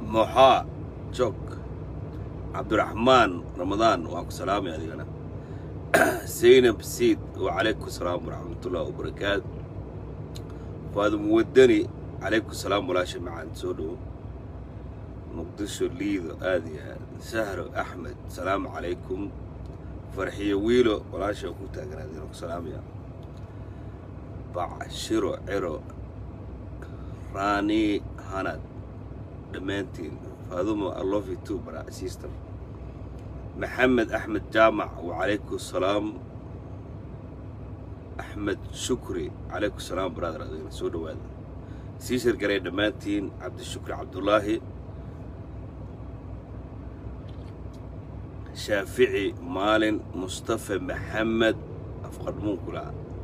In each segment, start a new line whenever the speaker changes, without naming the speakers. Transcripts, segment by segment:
moxaa jog cabdiraxmaan ramadaan waan ku salaamay adigana zaynab siid wacalaykum salaam waraxmatullahi wabarakaatu faadum wadani calaykum salaam walaasha macaan soo dhowo muqdisho liido aad iyo aad sahro axmed salaamu calaykum farxiyo wiilo walaasha ku taaganaadeen ku salaamaya bacshiro ciro raani hanad dhammaantiin faadumo i love you too bra sister maxamed axmed jaamac wacalaykum salaam axmed shukri calaykum salaam brother adigana soo dhowaada sii shirgaray dhammaantiin cabdishukri cabdulaahi shaafici maalin mustafa maxamed afqadhmuunkula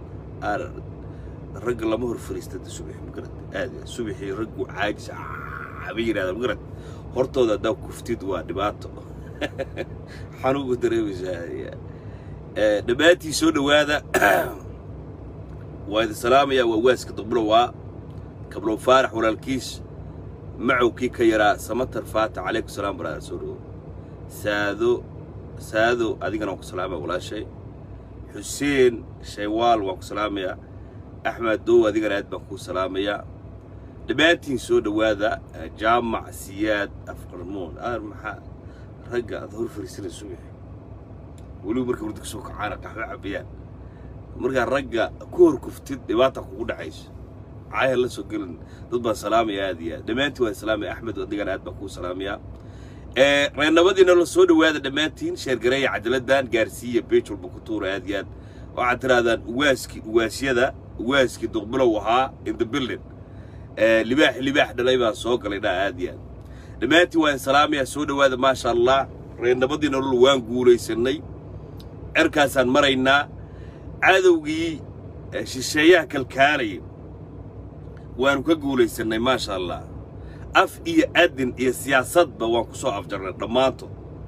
ragga lama hor fariistada subax magarad aad subaxii raggu caajis bay yidhahdaa magarad hortooda haddaa kuftid waa dhibaato xanuunku dareemaysaa dhammaantii soo dhowaada waa idin salaamayaa waa waaska duqbulo waa kablow faarax walaalkiis macowkii ka yaraa samatar faata calaykum salaam baraada soo dhowo saado saado adigana waan ku salaamaya walaashay xuseen shaywaal waan ku salaamayaa axmed dow adigana aad baan kuu salaamayaa dhammaantiin soo dhowaada jaamac siyaad afqarmoon aar maxaa ragga aad hor fariisana subax weliba marka wardi kasoo kacaana qaxwo cabayaan markaa ragga ku hor kuftid dhibaata kugu dhacayso caaya la soo gelin dad baan salaamaya aad iyo aad dhammaantiin waan salaamaya axmed adigana aad baan kuu salaamayaa reernabadiina la soo dhowaada dhammaantiin sheergareeya cadaladan gaarsiiya beej walba ku tuura aad iyo aad waxaad tirahdaan uwaaskii uwaasyada uwaaskii duqbilow ahaa in the building libaax libaax dhalay baa soo galay dhaa aad iyo aad dhammaantiin waan salaamayaa soo dhowaada maasha allah reernabadii nolol waan guulaysanay cerkaasaan maraynaa cadowgii shisheeyaha kalkaalayay waanu ka guulaysannay maasha allah af iyo adin iyo siyaasadba waan ku soo afjarnay dhammaantood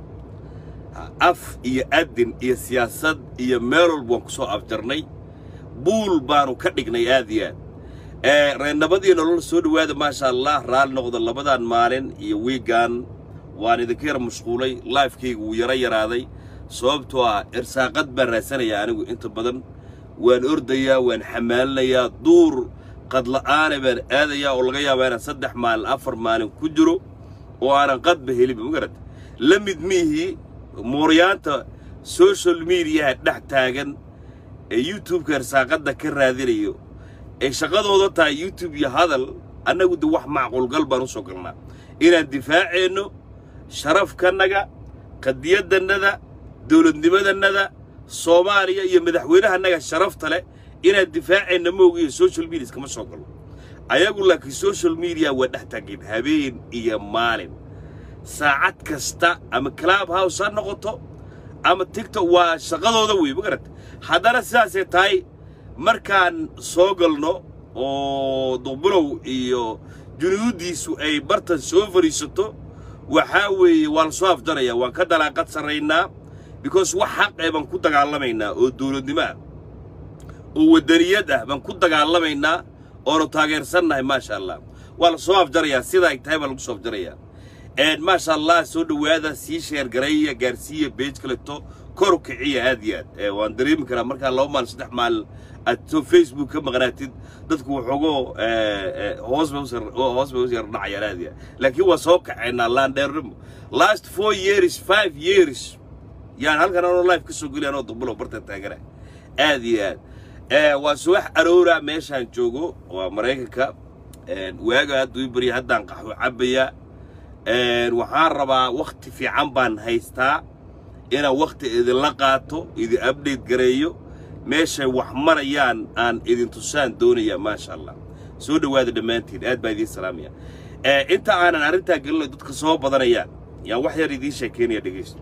af iyo adin iyo siyaasad iyo meel walba waan ku soo afjarnay buul baanu ka dhignay aad iyo aad reernabadii nolol soo dhowaada maasha allah raalli noqda labadan maalin iyo wiigan waan idinka yar mashquulay laifkayga wuu yaro yaraaday sababtoo ah irsaaqad baan raadsanayaa anigu inta badan waan ordayaa waan xamaalinayaa duur qadla'aane baan aadayaa oo laga yaabaa inaan saddex maalin afar maalin ku jiro oo aanan qadba helinba magarata la mid miihii mooryaanta social mediaha dhex taagan ee youtubeka irsaaqadda ka raadinayo ay shaqadooda tahay youtube iyo hadal annagu de wax macquulgal baan u soo galnaa inaan difaaceenno sharafkannaga qadiyaddannada dowladnimadannada soomaaliya iyo madaxweynahannaga sharafta leh inaan difaaceenna moogiyo social medias kama soo galno ayagu laakiin social media waa dhex taageen habeen iyo maalin saacad kasta ama club house ha noqoto ama tigtok waa shaqadooda wey magarata haddana sidaasay tahay markaan soo galno oo duqbulow iyo junuuddiisu ay bartan soo fadhiisato waxaa weeye waa la soo afjaraya waan ka dalaaqad sarraynaa because wax xaq ee baan ku dagaalamaynaa oo dowladnimo ah oo waddaniyad ah baan ku dagaalamaynaa oonu taageersannahay maasha allah waa la soo afjarayaa sida ay tahay baa lagu soo afjarayaa maasha allah soo dhowaada sii sheergareeya gaarsiiya beej kaleto kor kiciya aad iyo aad waan dareemi karaa markaa laba maalin saddex maalin aad soo facebook ka maqnaatid dadku waxoogoo hoos bay hoos bay u yar dhacayaan aad iyo aad laakiin waa soo kaceynaa laandheernimo last four years five years yaan halkan anoo life ka soo geliya anoo dubulo barta taagana aad iyo aad waa subax aroora meeshaan joogo waa maraykanka waaga hadda ii barya haddaan qaxwo cabbayaa waxaan rabaa wakhti fiican baan haystaa inaan wakhti idinla qaato idin abdate gareeyo meeshay wax marayaan aan idin tusaan doonayaa maasha allah soo dhowaada dhammaantiin aad baa idiin salaamaya inta aanan arrintaa gelinayo dadka soo badanayaan yaan wax yar idiin sheekeynaya dhegaysto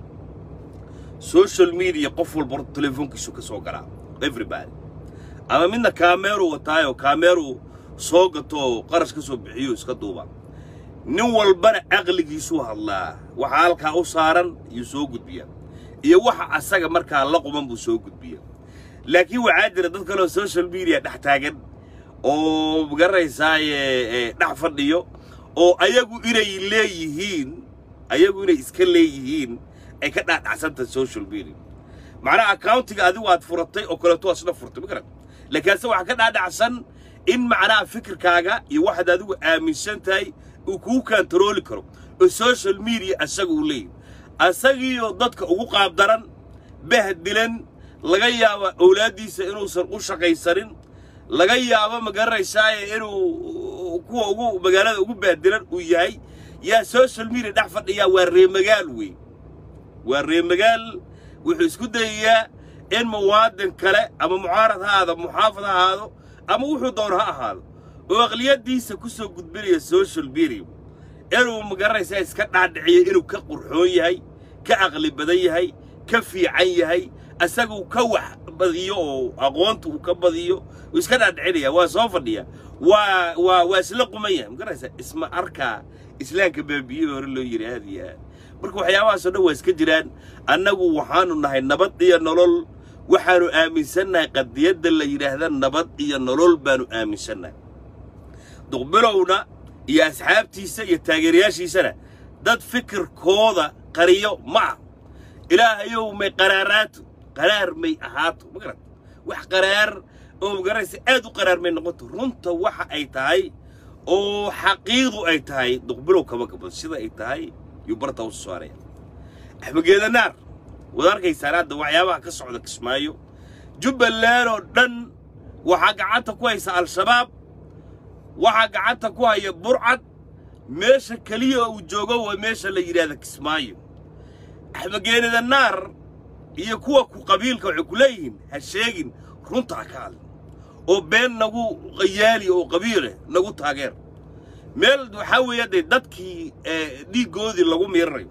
social media qof walba horta telefoonkiisu ka soo galaa everybody ama midna kaameeru wataayoo kaameeru soo gato qarash ka soo bixiyo iska duuba nin walbana caqligiisuu hadlaa waxa halkaa u saaran yuu soo gudbiyaa iyo waxa asaga markaa la quban buu soo gudbiyaa laakiin waxaa jira dad kaleoo social media dhex taagan oo magaranaysaayee dhex fadhiyo oo ayagu inay leeyihiin ayagu inay iska leeyihiin ay ka dhaadhacsantahay social media macnaha accountiga adigu aad furatay oo kaleeto waa isla furtay ma garan laakiinse waxaa ka dhaadhacsan in macnaha fikirkaaga iyo waxaad adigu aaminsan tahay uu kugu kantarooli karo oo social media asaga uu leeyahy asagiioo dadka ugu qaabdaran bahdilan laga yaabo awlaaddiisa inuusan u shaqaysanin laga yaabo ma garanaysaaye inuu kuwa ugu magaalada ugu bahdilan uu yahay yaa social media dhex fadhiyaa waa reemagaal wey waa reemagaal wuxuu isku dayayaa in muwaadin kale ama mucaarad ha ahaado muxaafad ha ahaado ama wuxuu doono ha ahaado oo aqliyaddiisa ku soo gudbinaya social media inuu ma garanaysaa iska dhaadhiciyo inuu ka qurxoon yahay ka aqli badan yahay ka fiican yahay asagu ka wax badiyo oo aqoonta uu ka badiyo uu iska dhaadhicinaya waa soo fadhiya waa waa waa isla qumaya ma garanaysaa isma arkaa islaamka baabiye hore loo yidhi aad iyo aad marka waxyaabahaasoo dhan waa iska jiraan annagu waxaanu nahay nabad iyo nolol waxaanu aaminsannahay qadiyadda la yidhaahda nabad iyo nolol baanu aaminsannahay duqbilowna iyo asxaabtiisa iyo taageerayaashiisana dad fikirkooda qariyo ma ah ilaahayow may qaraaraato qaraar may ahaato ma garat wax qaraar oo magaraysa aad u qaraar may noqoto runta waxa ay tahay oo xaqiiqdu ay tahay duqbilow kama gabado sida ay tahay yuu barta u saaraya axmegeeda naar waad arkaysaan hadda waxyaabaha ka socda kismaayo jubbaland oo dhan waxaa gacanta ku haysa al-shabaab waxaa gacanta ku haya burcad meesha keliya uu joogo waa meesha la yidhaahda kismaayo axmegeenida naar iyo kuwa ku qabiilka waxay ku leeyihiin ha sheegin runta ha ka hadlin oo been nagu qayaali oo qabiileh nagu taageer meel waxaa weeya dee dadkii dhiiggoodii lagu miiranayo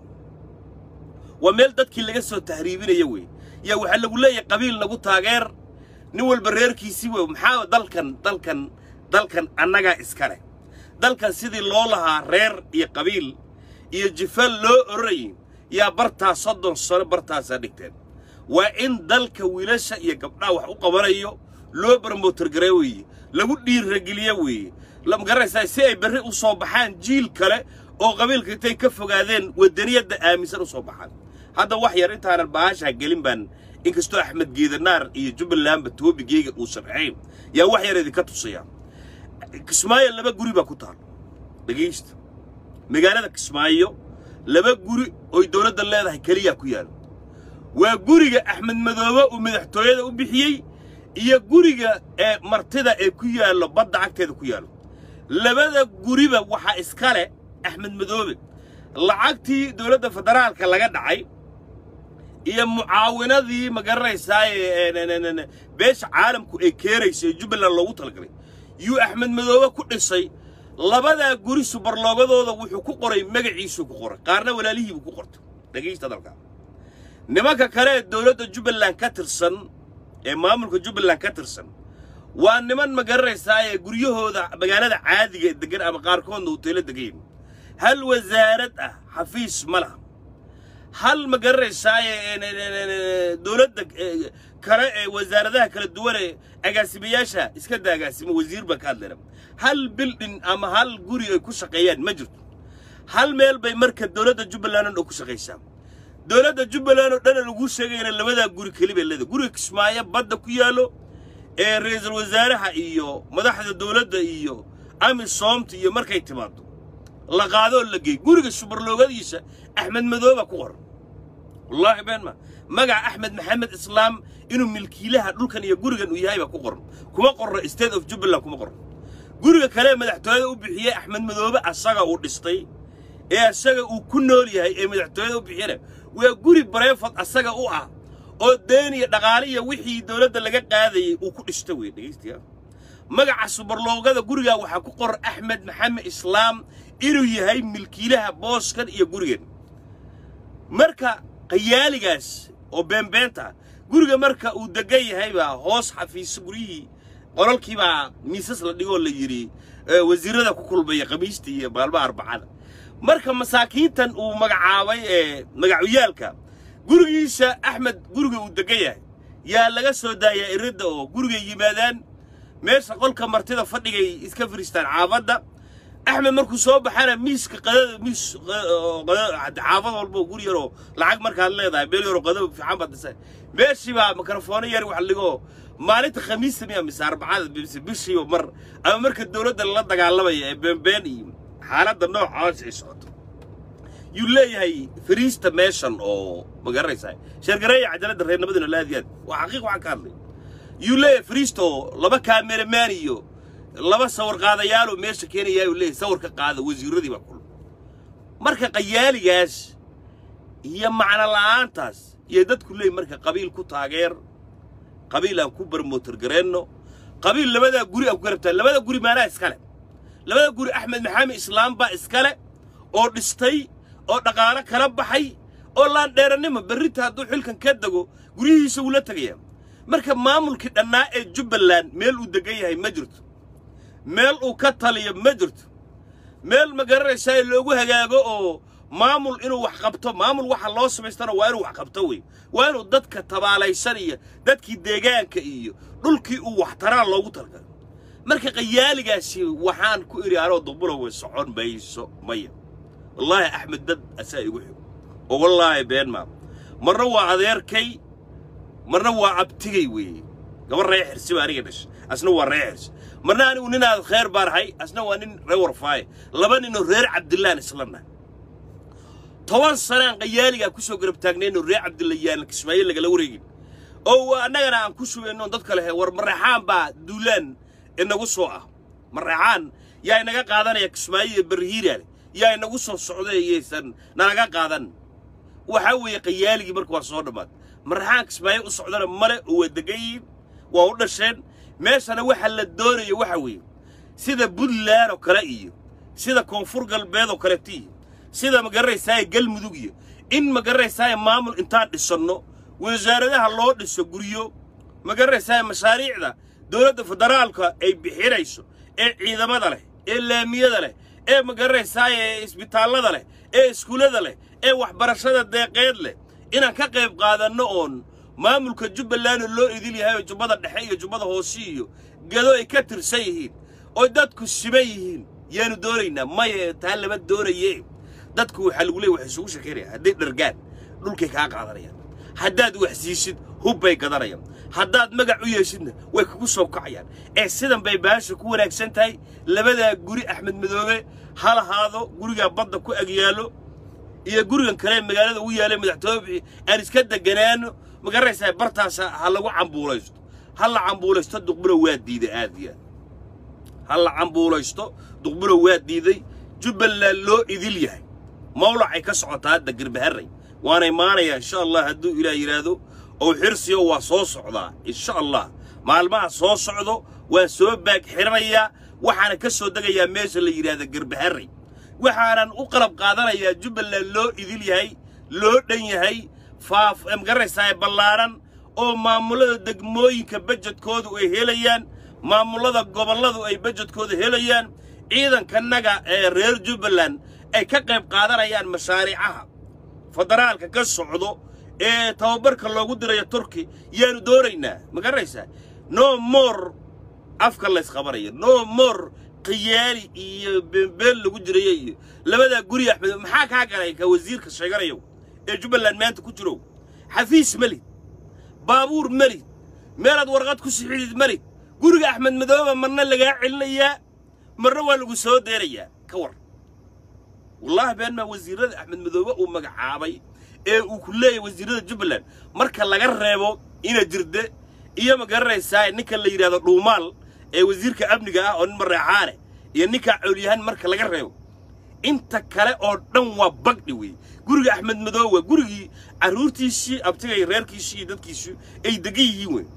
waa meel dadkii laga soo tahriibinayo wey yaa waxaa lagu leeyahay qabiil nagu taageer nin walba reerkiisii wey maxaa dalkan dalkan dalkan annagaa iska leh dalkan sidii loo lahaa reer iyo qabiil iyo jifal loo ororayay yaa bartaa soddon sano bartaasaa dhigteen waa in dalka wiilasha iyo gabdhaha wax u qabanayo loo barmootargaree weeye lagu dhiirrageliyo weeye lama garanaysaa si ay berri u soo baxaan jiil kale oo qabiilka intay ka fogaadeen waddaniyadda aaminsan u soo baxaan hadda wax yar intaanan baashaa gelin baan inkastoo axmed geedanaar iyo jubbalandba toobigeyga uu sharxayn yaa wax yar idinka tusaya kismaayo laba guri baa ku taal dhegaysta magaalada kismaayo laba guri oy dawladda leedahay keliyaa ku yaalo waa guriga axmed madoobe uu madaxtooyada u bixiyey iyo guriga ee martida ee ku yaallo badda agteeda ku yaallo labada guriba waxaa iska leh axmed madoobe lacagtii dawladda federaalka laga dhacay iyo mucaawinadii ma garanaysaaye beesha caalamku ay keenaysa ee jubbaland loogu talagalay yuu axmed madoobe ku dhisay labadaa guri subarloogadooda wuxuu ku qoray magaciisuu ku qoray qaarna walaalihiibuu ku qortay dhegaysta dalka nimanka kale ee dawladda jubbaland ka tirsan ee maamulka jubbaland ka tirsan waa niman ma garanaysaaye guryahooda magaalada caadiga ee deggan ama qaarkoodna hoteelo degayn hal wasaarad ah xafiis ma laha hal ma garanaysaaye dawladda kale ee wasaaradaha kala duwan ee agaasimayaasha iska da agaasimo wasiir baan ka hadlayna hal bildhin ama hal guri ay ku shaqeeyaan ma jirto hal meel bay marka dawladda jubbaland oo dhan ku shaqaysaa dawladda jubbaland oo dhan lagu sheegayna labadaa guri keli bay leedahay guriga kismaayo badda ku yaallo ee ra'iisul wasaaraha iyo madaxda dawladda iyo amisoomta iyo markay timaado la qaadoo la geey guriga subarloogadiisa axmed madooba ku qoran wallaahi been ma magaca axmed maxamed islaam inuu milkiilaha dhulkan iyo gurigan uu yahay baa ku qoran kuma qorno state of jubbaland kuma qorno guriga kale madaxtooyada u bixiyey axmed madoobe asaga uu dhistay ee asaga uu ku nool yahay ee madaxtooyada u bixiyana waa guri bareefad asaga u ah oo deen iyo dhaqaale iyo wixii dawladda laga qaadayey uu ku dhista wey dhegaystiya magaca subarloogada gurigaa waxaa ku qoran axmed maxamed islaam inuu yahay milkiilaha booskan iyo gurigan marka qayaaligaas oo beenbeenta guriga marka uu degan yahay baa hoos xafiiso guryihii qolalkii baa miisas la dhigoo la yidhi wasiirada ku kulmaya khamiista iyo maalmaha arbacada marka masaakiintan uu magacaabay ee magacuyaalka gurigiisa axmed guriga uu degan yahay yaa laga soo daayaa iridda oo gurigay yimaadaan meesha qolka martida fadhigay iska firiistaan caabadda axmed markuu soo baxana miiska qadada miis xaafad walba oo guri yaroo lacag markaad leedahay meel yaroo qadaba fiican baad dhisay meeshii baa mikrofoono yar wax ligoo maalinta khamiista miya mise arbacada mise bishiiba mar ama marka dowladda lala dagaalamaya ee beenbeen iyo xaaladda noocaas ay socoto yuu leeyahay fariista meeshan oo ma garanaysaa sheergareeya cajaladda reernimaduna laadiyaad waa xaqiiq waxaan ka hadlay yuu leeyahay fariista oo laba kaameramaan iyo laba sawir qaadayaaloo meesha keenayaa uu leeyahay sawir ka qaada wasiiradii baa kula marka qayaaligaas iyo macno la'aantaas iyo dadku leeyahy marka qabiil ku taageer qabiil aan ku barmootar gareenno qabiil labadaa guri aan ku garabtaa labada guri maanaa iskale labada guri axmed maxamed islaam baa iskale oo dhistay oo dhaqaalo kala baxay oo laandheerannimo berrinta hadduu xilkan ka dego guryihiisa wuu la tegayaa marka maamulkii dhannaa ee jubbaland meel uu degan yahay ma jirto meel uu ka taliyo ma jirto meel ma garanaysaa loogu hagaago oo maamul inuu wax qabto maamul waxa loo samaystana waa inuu wax qabto wey waa inuu dadka tabaalaysan iyo dadkii deegaanka iyo dhulkii uu wax taraan loogu talgalo marka qayaaligaasi waxaan ku idhi anoo dumbura way socon mayso maya wallaahi axmed dad asaa igu xig oo wallaahi been maa marna waa adeerkay marna waa abtigay weeye gabar ree xirsi baa aniga dhashay asna waa ree xirsi marna anigu ninaad khayr baan ahay asna waa nin ree warfaaye laba ninoo reer cabdillaan islanahay toban sanaan qayaaligaa ku soo garab taagnayno reer cabdillayaan kismaayo lagala wareegin oo annagana aan ku sugayno dad kale he war mareexaan baa duulaan inagu soo ah mareexaan yaa inaga qaadanaya kismaayo iyo barhiiraale yaa inagu soo socda iyaysan nalaga qaadan waxaa weeye qayaaligii marka waa soo dhammaad mareexaan kismaayo u socdana male oo waa degan yihiin waa u dhasheen meeshana waxa la doonayo waxa weeye sida puntland oo kale iyo sida koonfur galbeed oo kaleeto iyo sida ma garanaysaay galmudug iyo in ma garanaysaay maamul intaan dhisanno wasaaradaha loo dhiso guryo ma garanaysaay mashaariicda dowladda federaalka ay bixinayso ee ciidamada leh ee laamiyada leh ee ma garanaysaay ee isbitaallada leh ee iskuullada leh ee waxbarashada deeqeed leh inaan ka qayb qaadanno oon maamulka jubbaland oo loo idil yahay oo jubbada dhexe iyo jubbada hoose iyo gado ay ka tirsan yihiin oo dadku siman yihiin yaanu doonaynaa maya taa lama doonaye dadku waxaa lagu leeya waxay isugu sheekaynayaan hadday dhargaan dhulkay kaa qaadanayaan haddaad wax siisid hubbay gadanayaan haddaad magac u yeeshidna way kugu soo kacayaan ee sidan bay baasha ku wanaagsan tahay labadaa guri axmed madoobe ha lahaado gurigaa badda ku agyaallo iyo gurigan kale magaalada ugu yaalay madaxtooye aan iska deganaano ma garanaysaa bartaasa ha lagu cambuulaysto ha la cambuulaysto duqburo waa diiday aad iyo aad ha la cambuulaysto duqburo waa diiday jubbaland loo idil yahay mawlacay ka socotaa hadda girbaharray waana imaanayaa insha allah hadduu ilaah yidhaahdo oo xirsiyo waa soo socdaa insha allah maalmaha soo socdo waan soo baag xiranayaa waxaana ka soo degayaa meesha la yidhaahda girbaharray waxaanan u qalab qaadanayaa jubbaland loo idil yahay loo dhan yahay faaf magaranaysaa ballaaran oo maamullada degmooyinka bajedkoodu ay helayaan maamullada gobolladu ay bajedkooda helayaan ciidankanaga ee reer jubbaland ay ka qayb qaadanayaan mashaariicaha federaalka ka socdo ee tababarka loogu dirayo turki yaanu doonaynaa ma garanaysaa no more afka laysqabanayo no more khiyaali iyo beenbeen lagu jirayo iyo labadaa guri axmed maxaa kaa galay ka wasiirka sheeganayo ee jubbaland maanta ku jirow xafiis melid baabuur melid meelaad warqad ku sixidid melid guriga axmed madooba marna lagaa celinayaa marna waa lagu soo deerayaa ka war wallaahi beenmaa wasiirrada axmed madoobe uu magacaabay ee uu ku leeyahay wasiirrada jubbaland marka laga reebo ina jirde iyo ma garanaysaa ninka la yidhahdo dhuumaal ee wasiirka amniga ah oo nin mareexaane iyo ninkaa coolyahaan marka laga reebo inta kale oo dhan waa bagdhi wey guriga axmed madoobe waa gurigii carruurtiisii abtigay reerkiisii iyo dadkiisii ay degan yihiin wey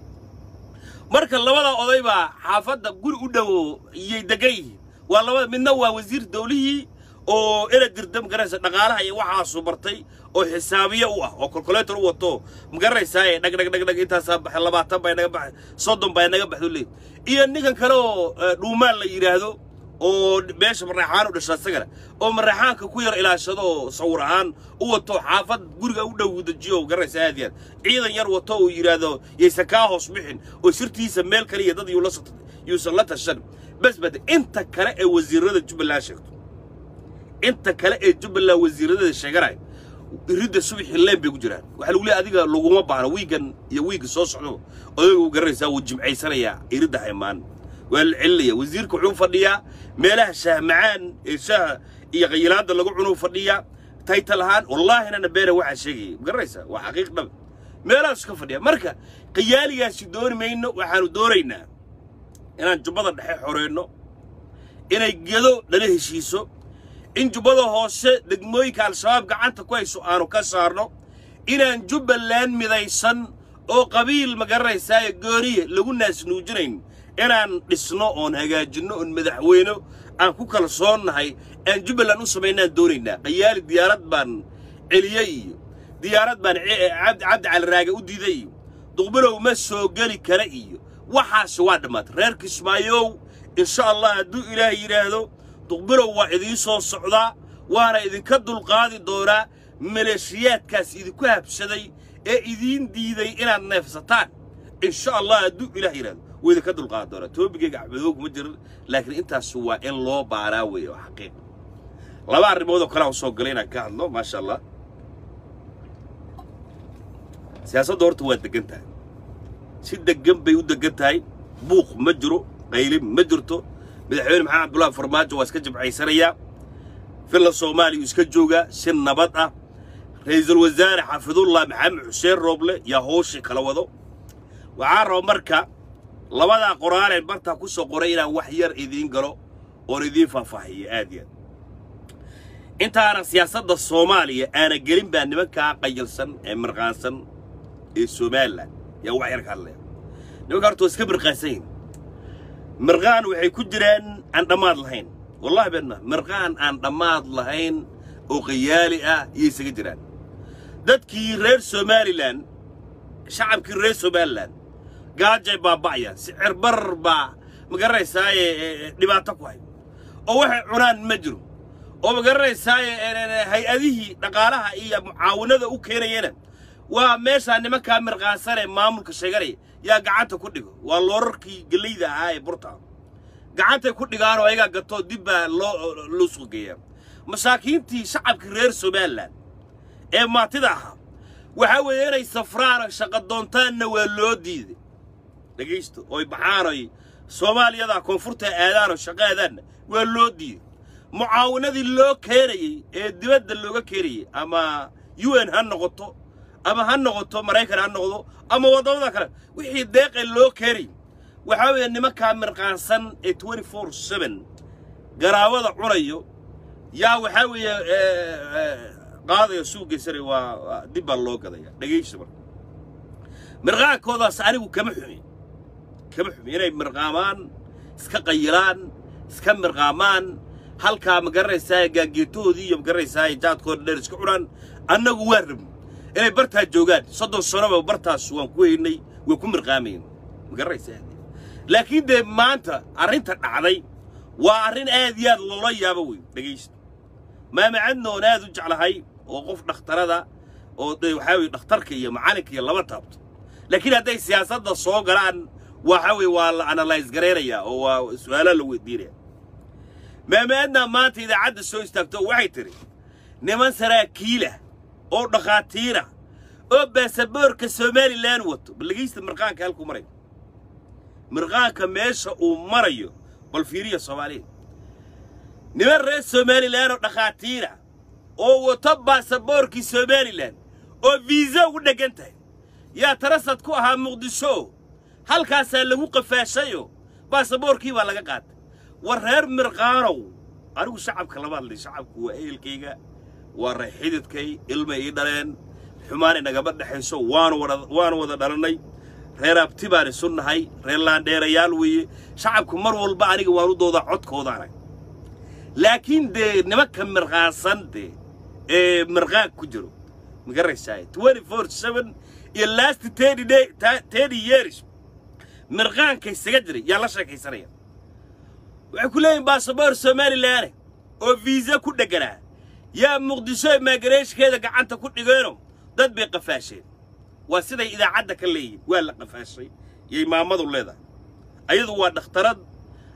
marka labada oday baa xaafadda guri u dhowo iyay degan yihiin waa labada midna waa wasiir dawlihii oo ina dirda magaranaysa dhaqaalaha iyo waxaasu bartay oo xisaabiye u ah oo kolkoleetor u wato magaranaysaa dhag dhag dhag dhag intaasaa baxay labaatan baa inaga baxay soddon baa inaga baxdo leey iyo ninkan kale oo dhuumaan la yidhaahdo oo meesha mareexaan u dhasha isagana oo mareexaanka ku yar ilaashado oo sawir ahaan u wato xaafad guriga u dhow dejiyo garanaysa aad iyo aad ciidan yar wato uu yidhaahdo yaysan kaa hoos bixin oo sirtiisa meel kale iyo dad yuusan la tashan bas bade inta kale ee wasiirada jubbaland sheegto inta kale ee jubbaland wasiiradeeda sheeganaya iridda subaxii leen bay ku jiraan waxaa lagu leeyahay adiga laguma baahno wiigan iyo wiigga soo socdo odayga u garanaysaa wuu jimcaysanayaa iridda haymaan waa la celinaya wasiirka wuxuu fadhiyaa meelaha shaah macaan ee shaaha iyo qayilaadda lagu cunuu fadhiyaa taytal ahaan wallaahina beera waxaa sheegaya ma garanaysaa waa xaqiiq dhab meelahaasu ka fadhiya marka qayaaligaasi dooni mayno waxaanu doonaynaa inaan jubbada dhexe xoreyno inay gedo nala heshiiso in jubbada hoose degmooyinka al-shabaab gacanta ku hayso aanu ka saarno inaan jubbaland midaysan oo qabiil ma garanaysaa gooniya lagu naasnuujinayn inaan dhisno oon hagaajinno oon madaxweyno aan ku kalsoonnahay aan jubbaland u samaynaan doonaynaa qayaali diyaarad baan celiyey iyo diyaarad baan cabdi cali raage u diiday iyo duqbilow ma soo geli kara iyo waxaasi waa dhammaatay reer kismaayow insha allah hadduu ilaahay yidhaahdo duqbilow waa idiin soo socdaa waana idinka dulqaadi doonaa maleeshiyaadkaas idinku habsaday ee idiin diiday inaad neefsataan insha allah hadduu ilaah yidhahdo wuu idinka dulqaadi doonaa toobigayga axmedoog ma jirin laakiin intaas waa in loo baaraa weeye oo xaqiiq laba arrimood oo kale aan soo galay inaan ka hadlo maasha allah siyaasadda horta waa deggan tahay si deggan bay u deggan tahay buuq ma jiro qaylin ma jirto madaxweyne maxamed abdullaahi farmaajo waa iska jimcaysanayaa filla soomaaliya uu iska joogaa si nabad ah ra'iisul wasaare xaafidullah maxamed xuseen rooble yaa hooshii kala wado waxaa raba marka labadaa qoraaleen bartaa ku soo qoray inaan wax yar idiin galo oon idiin faahfaahiyo aad iyo aad intaanan siyaasadda soomaaliya aana gelin baa nimankaa qayilsan ee mirqaansan ee somalilan yaa wax yar ka hadlaya nimanka horta waa iska mirqaansan yihin mirqaan waxay ku jiraan aan dhammaad lahayn wallahi beenna mirqaan aan dhammaad lahayn oo qayaali ah iyay isaga jiraan dadkii reer somalilan shacabkii reer somalilan gaajay baaba'ayaan sicir barar baa ma garanaysaaye dhibaato ku hay oo waxay cunaan ma jiro oo ma garanaysaaye hay-adihii dhaqaalaha iyo mucaawinada u keenayana waa meeshaa nimankaa mirqaansanee maamulka sheeganaya yaa gacanta ku dhigo waa loorarkii gellayda ahaa ee burta gacantay ku dhigaanoo ayagaa gatoo dib baa loo loo suuq geeyaa masaakiintii shacabkii reer somalilan ee maatida ahaa waxaa weeye inay safraano shaqa doontaanna waa loo diiday dhegaysto oy baxaanoy soomaaliyada koonfurta aadaanoo shaqo aadaanna waa loo diiday mucaawinadii loo keenayey ee dibadda looga keenayey ama u n ha noqoto ama ha noqoto maraykan ha noqdo ama waddamada kale wixii deeqee loo keenayay waxaa weeye nimankaa mirqaansan ee twenty four seven garaawada cunayo yaa waxaa weeye qaadaya suuq geysanaya waa dib baa loo gadaya dhegaysta marka mirqaankoodaas anigu kama xumi kama xumi inay mirqaamaan iska qayilaan iska mirqaamaan halkaa ma garanaysaa gaangeetoodii iyo ma garanaysaa jaadkooda dheer iska cunaan annagu waa rabni inay bartaa joogaan soddon sanoba bartaas waan ku weynay way ku mirqaamayn ma garanaysaa laakiin dee maanta arrinta dhacday waa arrin aad iyo aad loola yaabo wey dhegaysta maamacadna oon aad u jeclahay oo qof dhakhtarada oo de waxaa weye dhakhtarka iyo macalinka iyo laba taabto laakiin hadday siyaasadda soo galaan waxa weye waa la analyse garaynayaa oo waa su-aalaa la weydiinaya maamaadna maanta idaacadda soo istaagto waxay tidhi niman saraakiilah oo dhakhaatiira oo baasaboorka somalilan wato bal dhegaysta mirqaanka halkuu marayo mirqaanka meesha uu marayo bal fiiriya soomaaliya niman reer somalilan oo dhakhaatiira oo wato baasaboorkii somalilan oo viisa ugu dheggan tahay yaa tarasad ku ahaa muqdisho halkaasaa lagu qafaashayo baasaboorkii baa laga qaatay war reer mirqaanow anigu shacabka lama hadlay shacabku waa ehelkayga waa reer xididkay ilmay ii dhaleen xumaan inagama dhexayso waanu wada waanu wada dhalannay reer abti baan isu nahay reer laandheerayaal weeye shacabku mar walba aniga waan u doodaa codkooda arag laakiin dee nimanka mirqaansan dee ee mirqaan ku jiro magaraysaay twenty four seven iyo last thirty day thirty years mirqaanka isaga jiray yaa la sheekaysanaya waxay ku leeyihin baasaboor somalilaane oo viisa ku dhegganaa yaa muqdisho imaagareeshkeeda gacanta ku dhigeeno dad bay qafaasheen waa siday idaacadda ka leeyihin waa la qafaashay yay maamadu leedahay ayadu waa dhakhtarad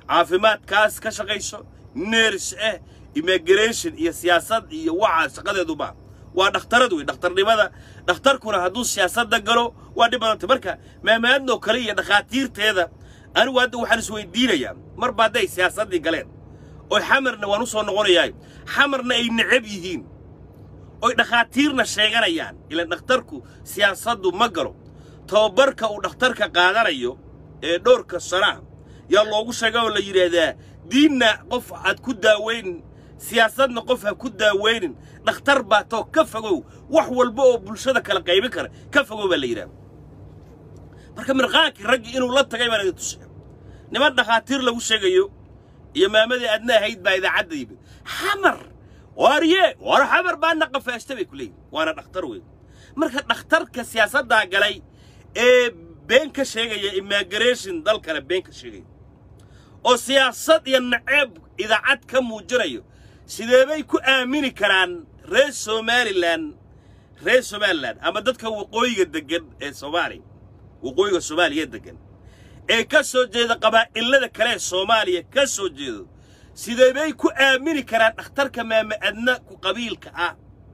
caafimaadkaas ka shaqayso neers ah immigration iyo siyaasad iyo waxa shaqadeeduba waa dhakhtarad wey dhakhtarnimada dhakhtarkuna hadduu siyaasadda galo waa dhib badantay marka maamaadnoo kale iyo dhakhaatiirteeda anigu hadda waxaan isweydiinayaa marba hadday siyaasaddii galeen oy xamarna waan u soo noqonayaa xamarna ay necab yihiin oy dhakhaatiirna sheeganayaan ilaan dhakhtarku siyaasaddu ma galo tababarka uu dhakhtarka qaadanayo ee dhowrka sanaha yaa loogu sheega oo la yidhaahdaa diinna qof aad ku daaweyn siyaasadna qof ha ku daaweynin dhakhtar baa too ka fogow wax walba oo bulshada kala qaybin kara ka fogow baa la yidhahda marka mirqaankii raggii inuu la tagay baan idin tusaya niman dhakhaatiir lagu sheegayo iyo maamadii adna ahayd baa idaacadda yimid xamar waarye war xamar baa naqafaashta bay ku leeyihin waana dhakhtar weyn marka dhakhtarka siyaasaddaa galay ee been ka sheegaya immigration dalkana been ka sheegaya oo siyaasad iyo naceeb idaacad ka muujinayo sidee bay ku aamini karaan reer somalilan reer somalilan ama dadka waqooyiga deggan ee soomaaliya waqooyiga soomaaliya deggan ee ka soo jeeda qabaa'ilada kale ee soomaaliya ka soo jeedo sidee bay ku aamini karaan dhakhtarka maama adna ku qabiilka ah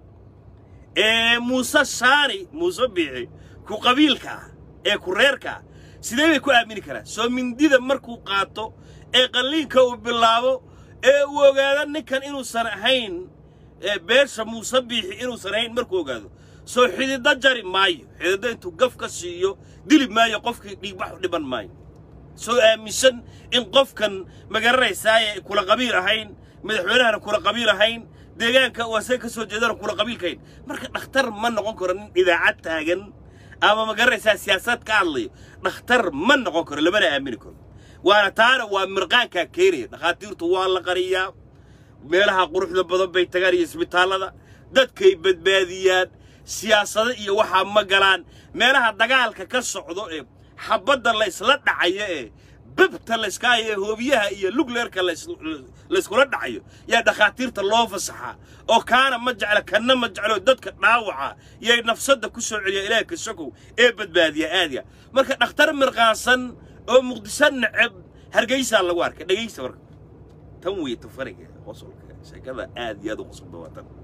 ee muuse shaani muuse biixi ku qabiilka ah ee ku reerka ah sidee bay ku aamini karaan soo mindida markuu qaato ee qalliinka uu bilaabo ee uu ogaado ninkan inuusan ahayn beesha muuse biixi inuusan ahayn markuu ogaado soo xididdo jari maayo xididdo intuu gaf ka siiyo dili maayo qofkii dhiigbax u dhiban maayo soo aaminsan in qofkan magaranaysaayee kula qabiil ahayn madaxweynahana kula qabiil ahayn deegaanka uu asaga ka soo jeedana kula qabiilkahayn marka dhakhtar ma noqon karo nin idaacad taagan ama magaranaysaa siyaasad ka hadlayo dhakhtar ma noqon karo lamana aamini karo waana taana waa mirqaankaa keenaya dhakhaatiirtu waa la qariyaa meelaha quruxda badan bay tagaan iyo isbitaallada dadkay badbaadiyaan siyaasado iyo waxaa ma galaan meelaha dagaalka ka socdo ee xabadda la ysla dhacayo ee babta layskaayo ee hoobiyaha iyo lugleerka layskula dhacayo yaa dhakhaatiirta loo fasaxaa oo kaana ma jecla kanna ma jeclo dadka dhaawaca yay nafsadda ku soo celiya ilaah kasokow ee badbaadiya aadiya marka dhakhtar mirqaansan oo muqdisho neceb hargeysaa lagu arkay dhegaysta marka tan wey tafariga qosolka sheekada aad iyo aad u qosolba waa tan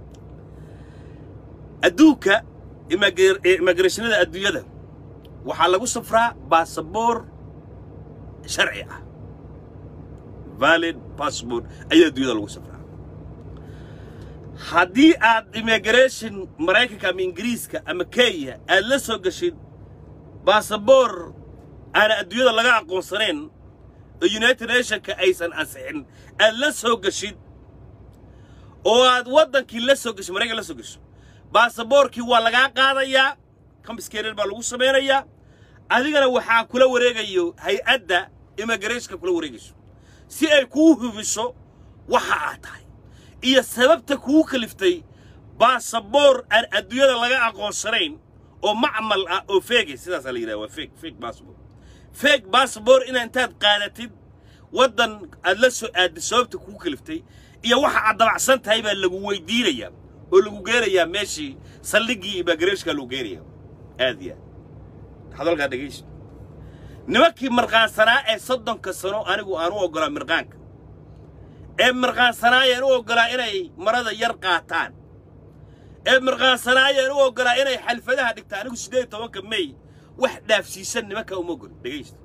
adduunka immigrationada adduunyada waxaa lagu safraa baasaboor sharci ah valid passport ayaa adduunyada lagu safraa haddii aad immigration maraykanka ama ingiriiska ama kenya aad la soo gashid baasaboor aana adduunyada laga aqoonsanayn oo united nationka aysan ansixin aad la soo gashid oo aad waddankii la soo gasho maraykan la soo gasho baasaboorkii waa lagaa qaadayaa kambiskeerer baa lagu samaynayaa adigana waxaa kula wareegayo hay-adda immigrationka kula wareegayso si ay kuu hubiso waxa aad tahay iyo sababta kuu kaliftay baasaboor aan adduunyada laga aqoonsanayn oo macmal ah oo feegay sidaasaa la yidhaha waa feeg feeg baasabor feeg baasabor inaa intaad qaadatid waddan aad la soo aadda sababta kuu kaliftay iyo waxa aad dabacsan tahay baa lagu weydiinayaa oo lagu geenayaa meeshii saldhiggii immigrationka lagu geenaya aad iyo aad hadalkaa dhegayso nimankii marqaansanaa ee soddonka sano anigu aan u oggolaa mirqaanka ee mirqaansanaayeen u oggolaa inay marada yar qaataan ee mirqaansanaayeen u oggolaa inay xalfadaha dhigtaan anigu siddeed iyo tobanka may wax dhaafsiisan nimankaa uma oggol dhegaysta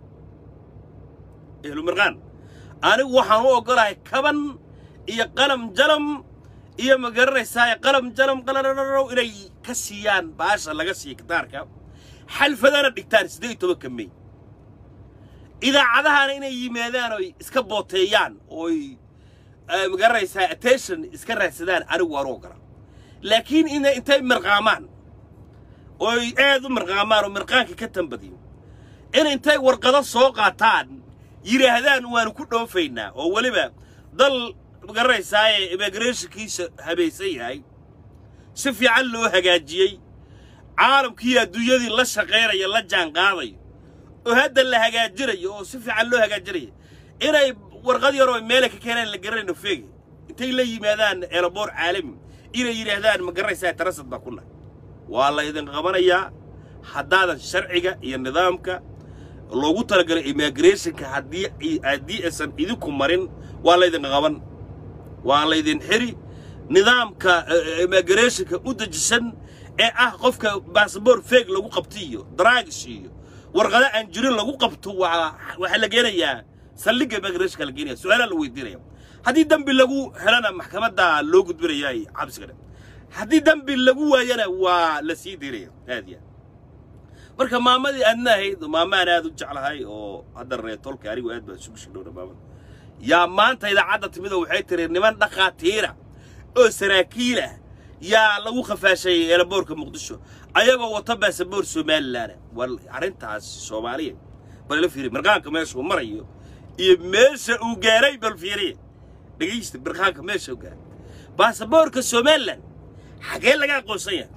ehlu mirqaan anigu waxaan u oggolahay kaban iyo qalam jalam iyo ma garanaysaa qalam jalam qalalalow inay ka siiyaan baasha laga siiya kitaarka xalfadana dhigtaan siddeed iyo tobanka may idaacadahana inay yimaadaan oy iska booteeyaan ooy ma garanaysaa attention iska raadsadaan anigu waan u oggolaa laakiin inay intay mirqaamaan ooy aad u mirqaamaan oo mirqaanka ka tambadiyo in intay warqado soo qaataan yidhaahdaan waanu ku dhoofaynaa oo weliba dal ma garanaysaaye immigrationkiisa habaysan yahay si fiican loo hagaajiyey caalamkii adduunyadii la shaqaynaya la jaanqaadayo oo hadda la hagaajinayo oo si fiican loo hagaajinayo inay warqad yaroo meela ka keenaan la garanayno feegi intay la yimaadaan eelaboor caalami inay yidhaahdaan ma garanaysaa tarasad baa ku nahay waa la idin qabanayaa haddaadan sharciga iyo nidaamka loogu talagalay immigrationka haddii haddii aysan idinku marin waa laydin qaban waa laydin xiri nidaamka immigrationka u dejisan ee ah qofka baasabor feeg lagu qabto iyo draagis iyo warqado aan jirin lagu qabto waa waxaa la geenayaa saldhigga immigrationka la geenaya su-aalaa la weydiinaya haddii dembi lagu helana maxkamadda loo gudbinayaa cabsiga dhe haddii dembi lagu waayana waa la sii diiraya aad ya marka maamadii aadna ahayd maamaan aad u jeclahay oo hadda reetolka anigu aad baan isugu shidhowna maamada yaa maanta idaacadda timid oo waxay tiri niman dhakhaatiira oo saraakiil ah yaa lagu khafaashay eelaboorka muqdisho ayagoo wata baasaboor somalilan war arrintaas soomaaliya bal ila fiiriya mirqaanka meeshuu marayo iyo meesha uu gaaray bal fiiriya dhegaysta mirqaanka meesha uu gaaray baasaboorka somalilan xagee laga aqoonsan yahay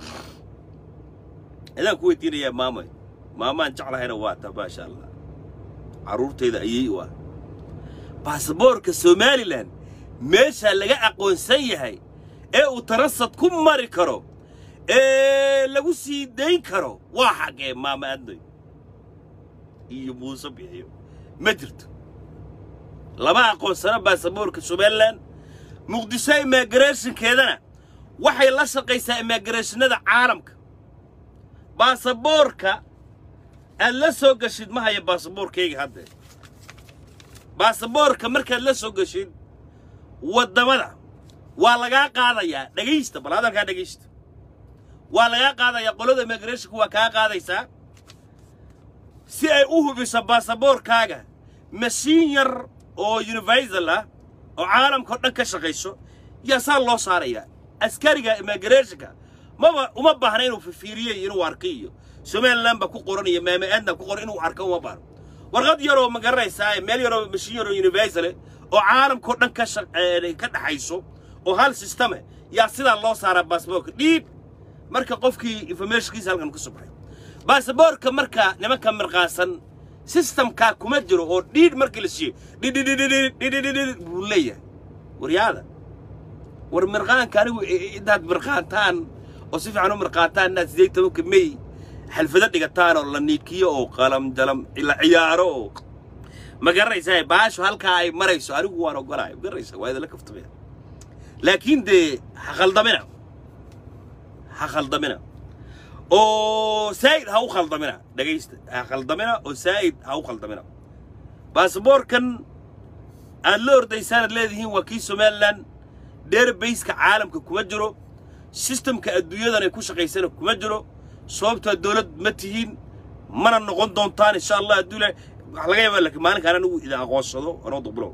adaan ku weydiinayaa maamay maamaan jeclahayna waa ta maasha allah carruurtayda ayay u ah baasaboorka somalilan meeshaa laga aqoonsan yahay ee uu tarasad ku mari karo ee lagu sii dayn karo waa xaggee maama adnoy iyo muuse bixiyo ma jirto lama aqoonsano baasaboorka somalilan muqdisho immigrationkeedana waxay la shaqaysaa immigrationada caalamka baasaboorka aad la soo gashid ma haya baasaboorkayga haddee baasaboorka markaad la soo gashid waddamada waa lagaa qaadayaa dhegaysta bal hadalkaa dhegaysta waa lagaa qaadayaa qolada immigrationka waa kaa qaadaysaa si ay u hubiso baasaboorkaaga mashiin yar oo universal ah oo caalamka o dhan ka shaqayso yaa saa loo saarayaa askariga immigrationka maba uma baahna inuu fifiiriyo iyo inuu arko iyo somaliland baa ku qoran iyo maama aadna ku qoran inuu arko uma baahno warqad yaroo ma garanaysaa meel yaroo mashiin yaroo universal oo caalamkao dhan ka ka dhaxayso oo hal systeme yaa sidaa loo saaraa baasaboorka dhiib marka qofkii informationkiisa halkan ka soo baxay baasaboorka marka nimanka mirqaansan systemkaa kuma jiro oo dhiidh markii la siiyo dhidhidhidhidhidhidhidhidhidhid buu leeyahay waryaada war mirqaanka anigu intaad mirqaantaan oo si fiican u mirqaantaan inaad sideed tobanka may xalfado dhigataan oo la niikiyo oo qalam jalam la ciyaaro oo ma garanaysaa baashu halkaa ay marayso anigu waan ogolahay ma garanaysaa waa idinla kaftamaya laakiin dee ha khaldamina ha khaldamina oo saa'id ha u khaldamina dhegaysta ha khaldamina oo saa'id ha u khaldamina baasaboorkan aad la ordaysaanad leedihiin waa kii somalilan dheerbayska caalamka kuma jiro sistamka adduunyadan ay ku shaqaysana kuma jiro sababtaa dawlad ma tihiin mana noqon doontaan insha allah hadduu ilahay waxa laga yaabaa laakiin maalinkaan anigu idin aqoonsado anoo dubulow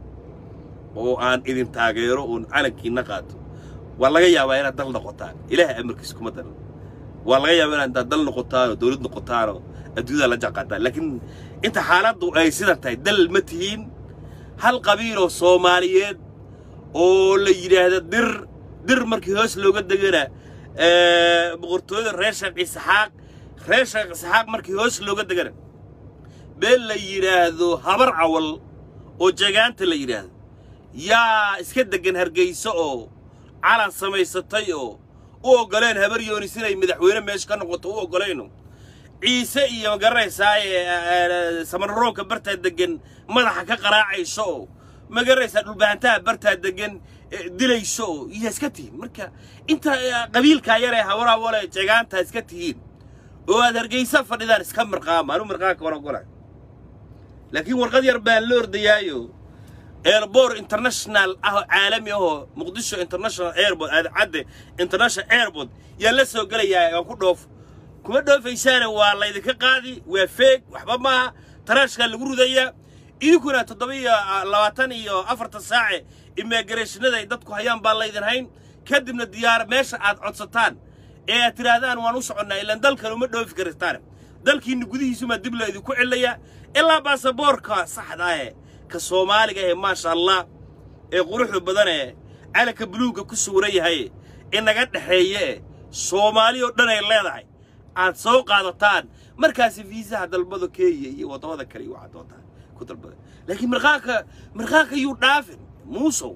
oo aan idin taageero oon calankiina qaato waa laga yaabaa inaad dal noqotaan ilaahay amarkiisa kuma daran waa laga yaabaa inaad dal noqotaan oo dawlad noqotaan oo adduunyada la jaqaataan laakiin inta xaaladdu ay sidan tahay dal ma tihiin hal qabiiloo soomaaliyeed oo la yidhaahda dir dir markii hoos looga degana boqortooyada reer sheekh isxaaq reer sheekh isxaaq markii hoos looga degana beel la yidhaahdo habar cawal oo jagaanta la yidhaahdo yaa iska deggan hargayso oo calan samaysatay oo u oggoleen habar yoonis inay madaxweyne meesha ka noqoto u oggolayno ciise iyo magaranaysaa samarroonka bartaa deggan madaxa ka qaraacayso oo magaranaysaa dhulbahantaha bartaa deggan dilayso oo iyaa iska tihiin marka inta qabiilkaa yaree hawarawale jagaantaa iska tihiin oo aad hargaysa fadhidaan iska mirqaama anu mirqaanka waan ogolay laakiin warqad yar baan la ordayaayo airport international ah oo caalami ahoo muqdisho international airport aadcadde international airport yaa la soo gelayaa aan ku dhoof kuma dhoofaysaana waa laydinka qaadi waa feeg waxba maaha taraashkaa lagu ridayaa idinkuna toddoba iyo labaatan iyo afartan saace immigrationada ay dadku hayaan baa laydin hayn kadibna diyaar meesha aad codsataan ee aad tidhaahdaan waan u soconnaa ilaan dalkan uma dhoofi karistaan dalkiinna gudihiisumaa dib laydinku celiyaa ilaa baasaboorka saxda ahe ka soomaaliga ahe maasha allah ee quruxda badan ee calanka buluugga ku suura yahay inaga dhexeeye e soomaali oo dhan ay leedahay aad soo qaadataan markaasi fiisaha dalbada kenya iyo waddamada kale iyo waxaad doontaan ku dalbada laakiin mirqaanka mirqaanka yuu dhaafin muusow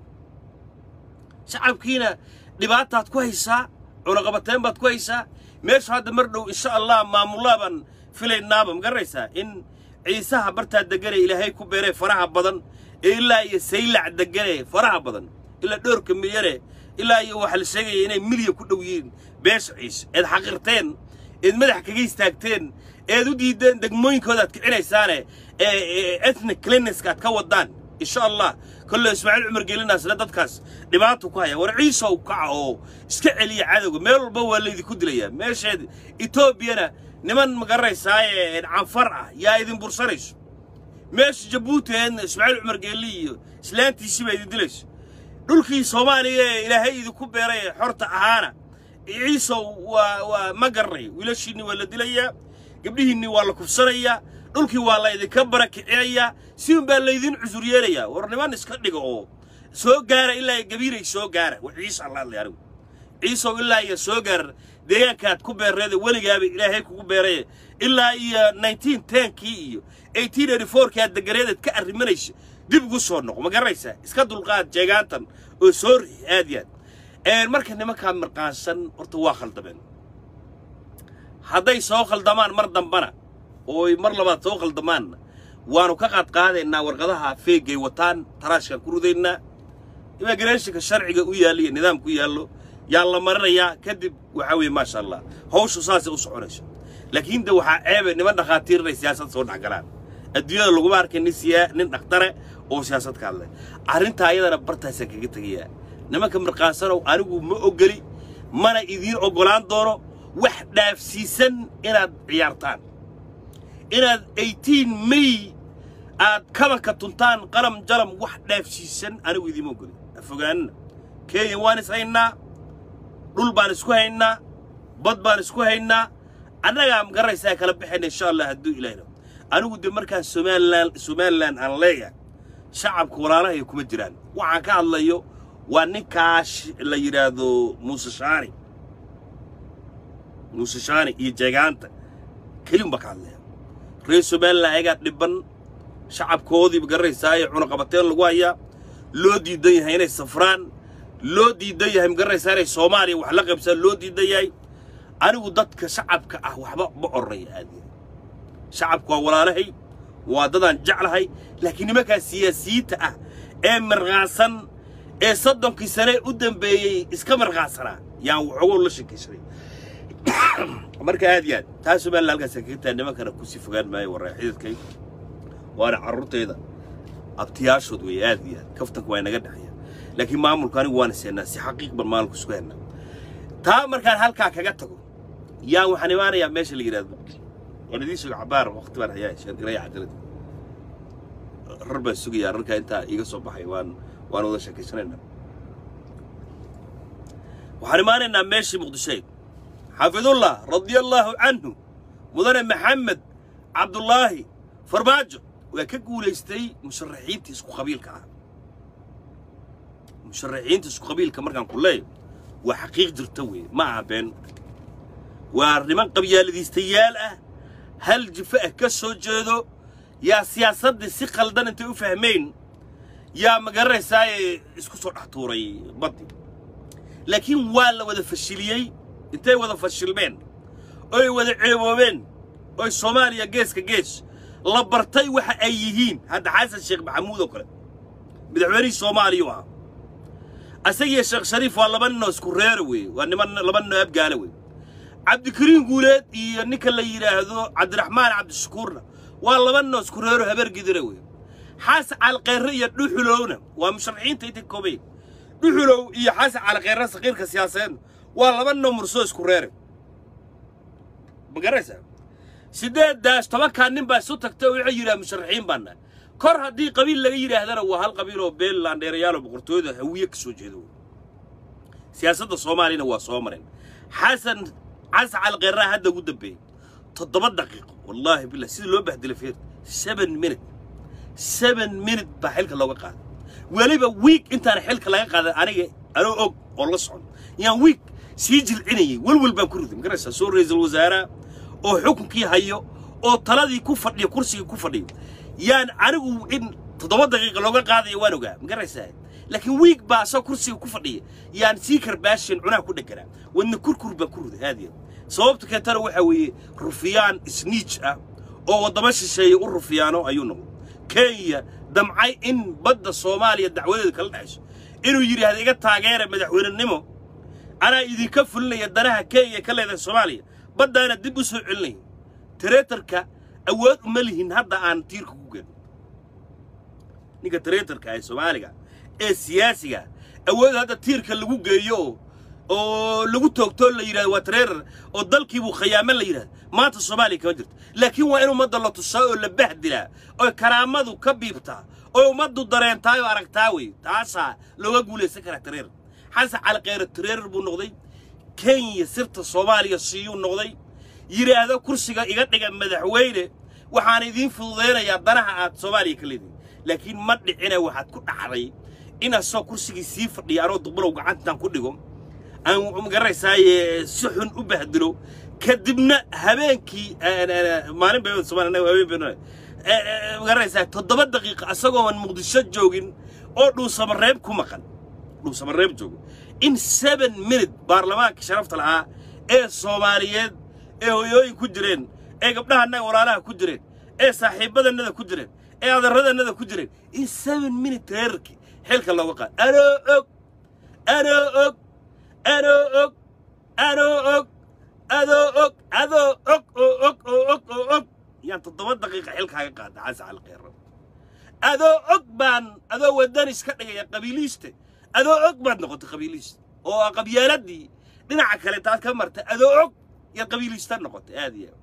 shacabkiina dhibaataad ku haysaa cunaqabateen baad ku haysaa meeshu hadda mar dhow insha allah maamullaa baan filaynaaba ma garanaysaa in ciisaha bartaa degane ilaahay ku beeray faraha badan ee ilaa iyo saylac degane faraha badan ilaa dhowrka milyane ilaa iyo waxaa la sheegaya inay milyan ku dhow yihiin beesha ciise eed xaqirteen eed madax kaga istaagteen eed u diideen degmooyinkooda aad kicinaysaane ee ethnic cliniska aad ka wadaan insha allah kolle ismaaciil cumar gelinaasna dadkaas dhibaato ku haya war ciisow kaca oo iska celiya cadowga meel walba waa laydinku dilayaa meesheed etoobiyana niman magaranaysaayee canfar ah yaa idin bursanayso meesha jabuuti eedna ismaaciil cumar geelli iyo islaantiisii baa idin dilayso dhulkii soomaaliya ee ilaahay idinku beeray ee xorta ahaana ciisow waa waa ma garanay wiilashiinni waa la dilayaa gabdhihiinni waa la kufsanayaa dhulkii waa la idinka barakicinayaa si un baa laydin cusur yeelayaa war niman iska dhiga oo soo gaara ilaa iyo gabiiray soo gaara wa ciise alla hadlay anigu ciisow ilaa iyo soo gaara deegaankaad ku beerreeda weligaaba ilaahay kugu beeraye ilaa iyo nineteen tenkii iyo eighteen eighty fourkii aad deganeedaad ka arrimanaysa dib ugu soo noqo ma garanaysaa iska dulqaad jeegaantan oo soo rixi aad iyo aad marka nimankaa mirqaansan horta waa khaldameen hadday soo khaldamaan mar dambana ooy mar labaad soo khaldamaanna waannu ka qaadqaadaynaa warqadaha feegay wataan taraashkaan ku ridaynaa immigrationka sharciga u yaalla iyo nidaamku yaallo yaa la marinayaa kadib waxaa weeye maasha allah hawshu saasay u soconayso laakiin de waxaa ceebe niman dhakhaatiir inay siyaasad soo dhexgalaan adduunyada laguma arkay nin siyaa nin dhakhtare oo siyaasad ka hadlay arrintaa ayadana bartaasaan kaga tegayaa nimanka mirqaansanow anigu ma ogoli mana idiin oggolaan doono wax dhaafsiisan inaad ciyaartaan inaad eighteen may aad kabanka tuntaan qalam jalam wax dhaafsiisan anigu idiima ogoli afogaanina kenya waan is haynaa dhul baan isku haynaa bad baan isku haynaa annagaa magaraysaa kala baxayna insha allah hadduu ilaahno anigu dee markaan somalilan somalilan aan leeyahay shacabka walaalahay kuma jiraan waxaan ka hadlayo waa ninkaas la yidhaahdo muuse shaani muuse shaani iyo jeegaanta keliun baa ka hadlaya reer somalilan ayagaa dhibban shacabkoodii magaranaysaayee cunaqabateen lagu hayaa loo diidan yahay inay safraan loo diidan yahay magaranaysaa inay soomaaliya wax la qaybsaan loo diidan yahay anigu dadka shacabka ah waxba ma ornaya aadi shacabku waa walaalahay waa dadaan jeclahay laakiin nimankaa siyaasiyiinta ah ee marqaansan ee soddonkii sane u dambeeyey iska marqaansanaa yaan waxoogow la sheekaysaday marka aad iyo aad taa somalilan halkaasaan kaga tahay nimankana kusii fogaan maayo warraa xididkay waana carruurtayda abtiyaashood weeye aad iyo aad kaftanka waa inaga dhexeeya laakiin maamulku anigu waan iseenaa si xaqiiq ban maamulku isku hennaa taa markaan halkaa kaga tago yaan waxaan imaanayaa meesha la yidhaahdo waan idiin suga cabaar waqti baan hayaa sheergaraya cadalada rar baan sugayaa rarkaa intaa iiga soo baxay waan waan wada sheekaysanaynaa waxaan imaanaynaa meeshii muqdishoyd xaafidullah radia allaahu canhu mudane maxamed cabdullaahi farmaajo waa ka guulaystay musharaxiinta isku qabiilka ah musharaxiinta isku qabiilka markaan ku leeyo waa xaqiiq jirta weeye ma aha been waa niman qabyaaladiistayaal ah hal jifo ah ka soo jeedo yaa siyaasaddii si qaldan intay u fahmayn yaa magaranaysaayee isku soo dhex tuuray baddi laakiin waa la wada fashiliyey intay wada fashilmeen oy wada ceeboobeen oy soomaaliya geeska gees la bartay waxa ay yihiin hadda xasan sheekh maxamuud oo kale madaxweynihii soomaaliya u ahaa asagiyo sheekh shariif waa laba ninoo isku reera weeye waa niman laba ninoo abgaala weeye cabdikariin guuleed iyo ninka la yidhaahdo cabdiraxmaan cabdishakuurna waa laba ninoo isku reero habar gidira weeye xasan calqeerre iyo dhuxulowna waa musharaxiinta inta koobay dhuxulow iyo xasan calqeerre saqiirka siyaasadeedna waa laba ninoo mursoo isku reere ma garanaysaa siddeeddaas tobankaa nin baa isu tagtay oo waxay yidhaha musharaxiin baana kor haddii qabiil laga yidhaahdana waa hal qabiil oo beeland dheerayaal oo boqortooyada hawiye ka soo jeeda wey siyaasadda soomaaliyana waa soo mareen xasan xasan calqeerraa hadda ugu dambeeyey toddoba daqiiqo wallaahi billah sida loo bahdilay feer seven minute seven minute baa xilka looga qaaday weliba wiig intaan xilka laga qaaday aniga anoo og oo la socon yaan wiig sii jilcinayay welwel baan ku riday magaraysaa soo ra-iisul wasaaraha oo xukunkii hayo oo taladii ku fadhiyo kursigii ku fadhiyo yaan anigu in toddoba daqiiqa looga qaadayo waan ogaa magaraysaa laakiin wiig baa asagoo kursiga ku fadhiya yaan sii karbaashin cunaha ku dheganaa wadna kurkur baan ku riday aadiya sababta keentana waxaa weeye rufiyaan isniij ah oo waddamo shisheeye u rufiyaano ayuu noqday kenya damcay in badda soomaaliya dacwadeeda kala dhexayso inuu yidhaahdo iga taageera madaxweynenimo anaa idinka fulinaya danaha kenya ka leedahay soomaaliya baddaana dib u soo celinaya tareetarka awood uma lihin hadda aan tiirka ku gelin ninka tareetarka ee soomaaliga ee siyaasiga awood hadda tiirka lagu geeyo oo oo lagu toogtoo la yidhahdo waa tareerar oo dalkiibuu khayaamo la yidhahdo maanta soomaaliya kama jirto laakiin waa in ummadda la tusaa oo la bahdilaa oo karaamadu ka biibtaa oo ummaddu dareentaa oo aragtaa wey taasaa looga guulaysan karaa tareerar xasan cali kheyre tareerar buu noqday kenya sirta soomaaliya siiyuu noqday yidhaahdo kursiga iga dhiga madaxweyne waxaan idiin fududaynayaa danaha aad soomaaliya ka leedihin laakiin ma dhicina waxaad ku dhacday in asoo kursigii sii fadhiya anoo duqbalow gacantan ku dhigo aan magaranaysaay si xun u bahdilo kadibna habeenkii maalin bay Soomaaliya habeen bay magaranaysaa toddoba daqiiqo asagooan muqdisho joogin oo dhuusamareeb ku maqan dhuusamareeb joogo in seven minute baarlamaanka sharafta lahaa ee soomaaliyeed ee hoyooyin ku jireen ee gabdhahannaga walaalaha ku jireen ee saaxiibadannada ku jireen ee adarradannada ku jireen in seven minute reerarkii xilka looga qaad anoo og anoo og anoo og anoo og adoo og adoo og oo og oo og oo og yaan toddoba daqiiqa xilkaaga qaada xasan cali kheyro adoo og baan adoo waddan iska dhigaya qabiiliiste adoo og baad noqotay qabiiliiste oo qabyaaladii dhinaca kale taad ka martay adoo og yaad qabiiliista noqotay aad iyo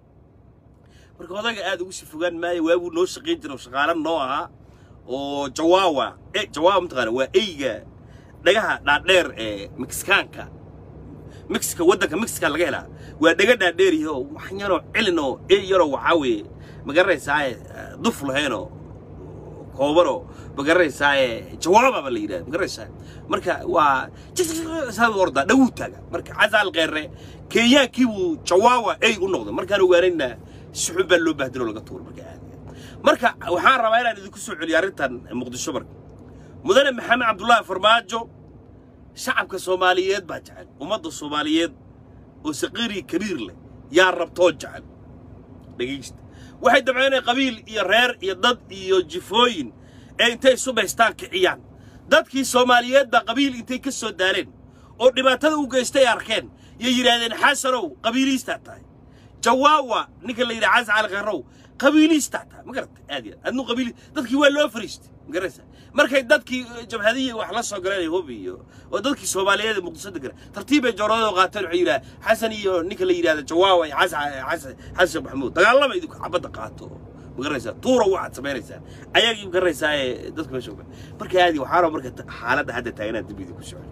marka odaga aad ugu sii fogaan maayo waabuu noo shaqayn jira oo shaqaala noo ahaa oo jawaawa e jawaawa mataqaana waa eyga dhagaha dhaadheer ee mexicaanka mexica waddanka mexica laga helaa waa dhega dhaadheer iyo wax yaroo cilin oo ey yaroo waxaa weeye ma garanaysaaye duf lahaynoo koobanoo ma garanaysaaye jawaababa la yidhahda ma garanaysaa marka waa saa ordaa dhawuu taaga marka xasan kheyre kenyaankii buu jawaawa ey u noqday markaan ogaanayna si xun baa loo bahdilo laga tuuro marka aad marka waxaan rabaa inaan idinku soo celiyo arrintan muqdisho marka mudane maxamed cabdullaahi farmaajo shacabka soomaaliyeed baa jecel ummadda soomaaliyeed oo saqiiri kabiir leh yaa rabtoo jecel dhegaysta waxay dabceen inay qabiil iyo reer iyo dad iyo jifooyin ee intay isu baystaan kiciyaan dadkii soomaaliyeed baa qabiil intay ka soo daaleen oo dhibaatada u geystay arkeen yay yidhaahdeen xasanow qabiiliistaa tahay jawaawa ninka la yidhaha xasan cali kheyrow qabiiliistaa tahay ma garatay aad iyo aad adnu qabiili dadkii waa loo fariistay ma garanaysaa markay dadkii jabhadihii wax la soo galeen hub iyo oo dadkii soomaaliyeed ee muqdisho degan tartiibay jooradooda qaateen waxay yidhaha xasan iyo ninka la yidhahda jawaawa iyo xasan xasan xasan sheekh maxamuud dagaalama idinku xabadda qaato ma garanaysaa tuura waxaad samaynaysaa ayagii ma garanaysaa ee dadka meesha oga marka aadi waxaa raba marka xaaladda hadda taaganaa dib idinku socon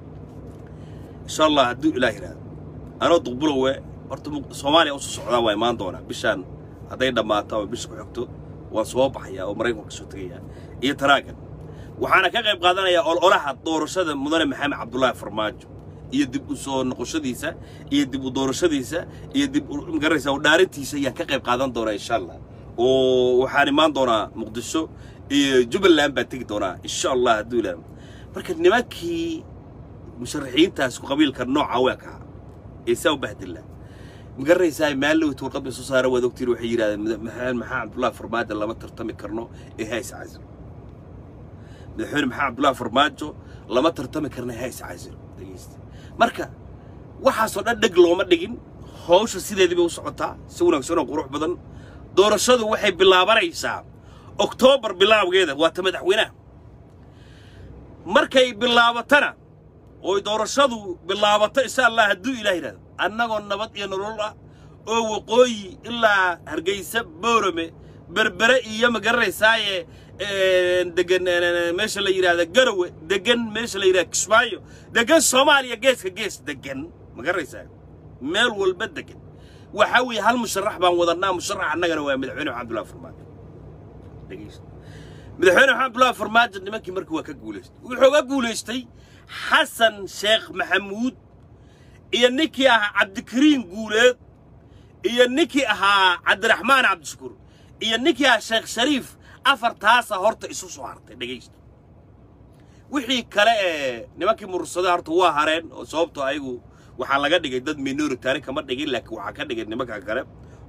insha allah hadduu ilaah yidhahdo anoo duqbulowe horta soomaaliya usoo socdaa waa imaan doonaa bishaan hadday dhammaato ama bisha ku xigto waan soo baxayaa oo maraykanka kasoo tegayaa iyo taraagan waxaana ka qayb qaadanayaa ololaha doorashada mudane maxamed cabdullaahi farmaajo iyo dib u soo noqoshadiisa iyo dib u doorashadiisa iyo dib magaranaysa u dhaarintiisa ayaan ka qayb qaadan doonaa insha allah oo waxaan imaan doonaa muqdisho iyo jubbaland baan tegi doonaa insha allah hadduu ilaa marka nimankii musharaxiintaas ku qabiilka nooca weeka ee saa u bahdilla magaranaysaa maalowt warqad bay soo saara waad ogtiin waxay yidhahdeen maxamed maxaa cabdullaahi farmaajo lama tartami karno ee hays casir madaxweyne maxamed cabdullaahi farmaajo lama tartami karno ee hays casir dhegeysta marka waxaasoo dhan dheg looma dhigin hawsha sideedii bay u socotaa si wanaagsan oo qurux badan doorashadu waxay bilaabanaysaa oktoobar bilaawgeeda waa ta madaxweynaha markay bilaabatana oo doorashadu bilaabato insha allah hadduu ilaah yidhahdo annagoo nabad iyo nolol ah oo waqooyi ilaa hargeysa boorame berbere iyo ma garanaysaaye degan meesha la yidhahda garowe degan meesha la yidhahda kismaayo degan soomaaliya geeska gees degan ma garanaysaa meel walba degan waxaa weeye hal musharax baan wadannaa musharax annagana waa madaxweyne maxamed abdullahi farmaajo dhegeysta madaxweyne maxamed abdullahi farmaajo nimankii markii waa ka guulaystay wuxuu ga guulaystay xasan sheekh maxamuud iyo ninkii ahaa cabdikariin guuleed iyo ninkii ahaa cabdiraxmaan cabdishakuur iyo ninkii ahaa sheekh shariif afartaasa horta isu soo hartay dhegaysta wixii kale ee nimankii murursada horta waa hareen oo sababtoo ayagu waxaa laga dhigay dad minoritaari kama dhigin laakiin waxaa ka dhigay nimanka kale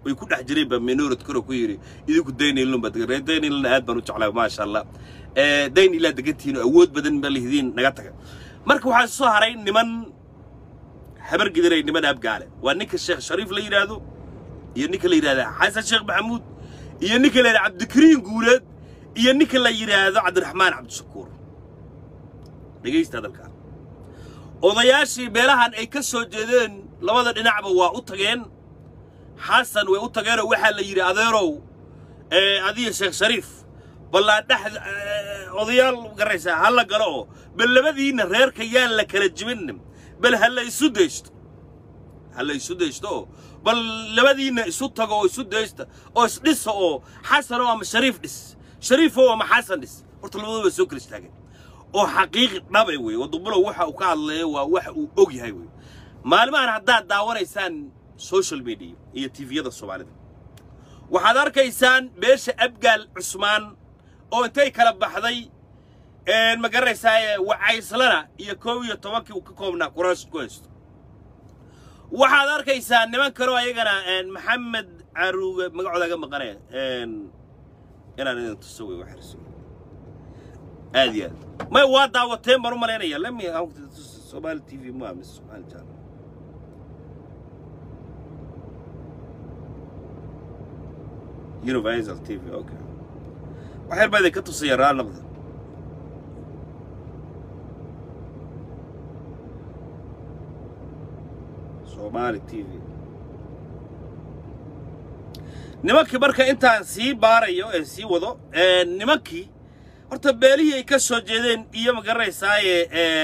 way ku dhex jireen baa minority koro ku yidhi idinku daynilun baa degan reer daynilna aad baan u jeclaa maasha allah dayn ilaa degantihiin oo awood badan ba lihidiin naga taga marka waxaa soo haray niman habar gidiray niman abgaale waa ninka sheekh shariif la yidhaahdo iyo ninka la yidhahda xasan sheekh maxamuud iyo ninka la yidhahda cabdikariin guuleed iyo ninka la yidhaahdo cabdiraxmaan cabdishakuur dhegaysta hadalkaa odayaashii meelahan ay ka soo jeedeen labada dhinacba waa u tageen xasan way u tageenoo waxaa la yidhi adeerow adiga sheekh shariif ballaa dhex odayaal garaysaa ha la galo oo bal labadiinna reerka yaan la kala jibin bal ha la isu daysto ha la isu daysto oo bal labadiinna isu tago oo isu daysta oo isdhisa oo xasanoo ama shariif dhis shariifoo ama xasan dhis horta labadooba soo kala istaageen oo xaqiiqi dhabe wey wadubulow waxa uu ka hadlayo waa waxa uu og yahay wey maalmahan haddaad daawanaysaan social media iyo tviyada soomaalida waxaad arkaysaan beesha abgaal cusmaan oo intay kala baxday ma garanaysaa wacayslana iyo koob iyo tobankii uu ka koobnaa kuraas ku haysto waxaad arkaysaa niman kaloo ayagana maxamed caruuge magacooda ga maqanaya inaan idin tuso wey waxarso aad iyo aad may waa daawateen baan u malaynaya lemi somali t v ma mise somali channel universal t v okay waxyar baa idinka tusaya raal noqda somali t v nimankii marka intaan sii baarayo ee sii wado nimankii horta beelihii ay ka soo jeedeen iyo ma garanaysaaye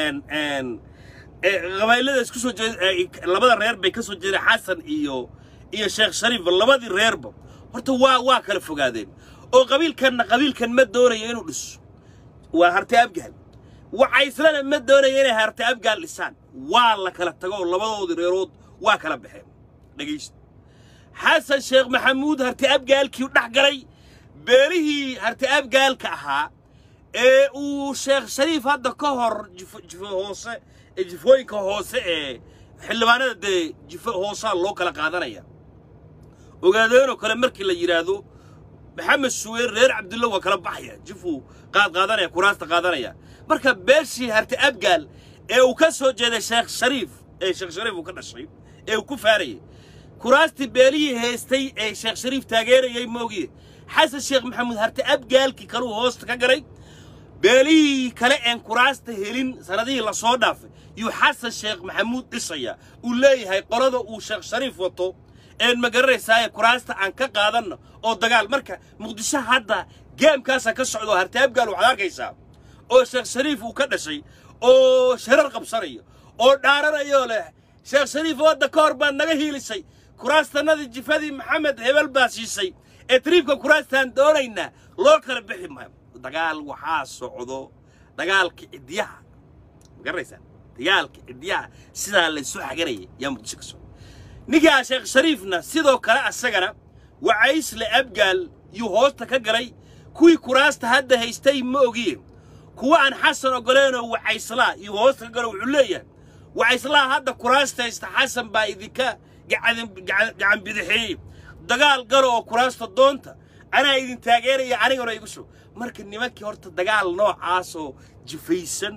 qabaylada isku soo jeed labada reer bay ka soo jeedeen xasan iyo iyo sheekh shariif labadii reerba horta waa waa kala fogaadeen oo qabiilkanna qabiilkan ma doonayo inuu dhiso waa harti abgaal wacayslana ma doonayo inay harti abgaal dhisaan waa la kala tago oo labadoodii reerood waa kala baxeen dhegaysta xasan sheekh maxamuud harti abgaalkii dhex galay beelihii harti abgaalka ahaa ee uu sheekh shariif hadda ka hor jifo jifo hoose ee jifooyinka hoose ee xildhibaanada dee jifo hoosaa loo kala qaadanaya ogaadeenoo kale markii la yidhaahdo maxamed suweer reer cabdulla waa kala baxaya jifuu qaad qaadanaya kuraasta qaadanaya marka beeshii harti abgaal ee uu ka soo jeeday sheekh shariif ee sheekh shariif uu ka dhashay ee uu ku faarayay kuraastii beelihii haystay ee sheekh shariif taageerayay moogiye xasan sheekh maxamuud harti abgaalkii kaluu hoosta ka garay beelihii kale een kuraasta helin sanadihii la soo dhaafay yuu xasan sheekh maxamuud dhisaya uu leeyahay qolada uu sheekh shariif wato een ma garanaysaaye kuraasta aan ka qaadanno oo dagaal marka muqdisho hadda geemkaasa ka socdo harti abgaal waxaad arkaysaa oo sheekh shariif uu ka dhashay oo sharar qabsanayo oo dhaaranayoo leh sheekh shariif wadda ka hor baad naga hiilisay kuraastanadii jifadii maxamed hebel baa siisay ee tariibka kuraastaan doonaynaa loo kala bixi maayo dagaal waxaa socdo dagaalka ciddiyaha ma garanaysaa dagaalka ciddiyaha sidaa laysu xaganayay yaa muqdisho ka socdo ninkaa sheekh shariifna sidoo kale asagana wacaysle abgaal yuu hoosta ka galay kuwii kuraasta hadda haystay ma ogiye kuwa aan xasan ogoleenoo wacayslaa yuu hoosta ka galo wuxuu leeyahay wacayslaha hadda kuraasta haysta xasan baa idinka gacan bidixeeyey dagaal galo oo kuraasta doonta anaa idin taageeraya anigana igu soo marka nimankii horta dagaal noocaasoo jifaysan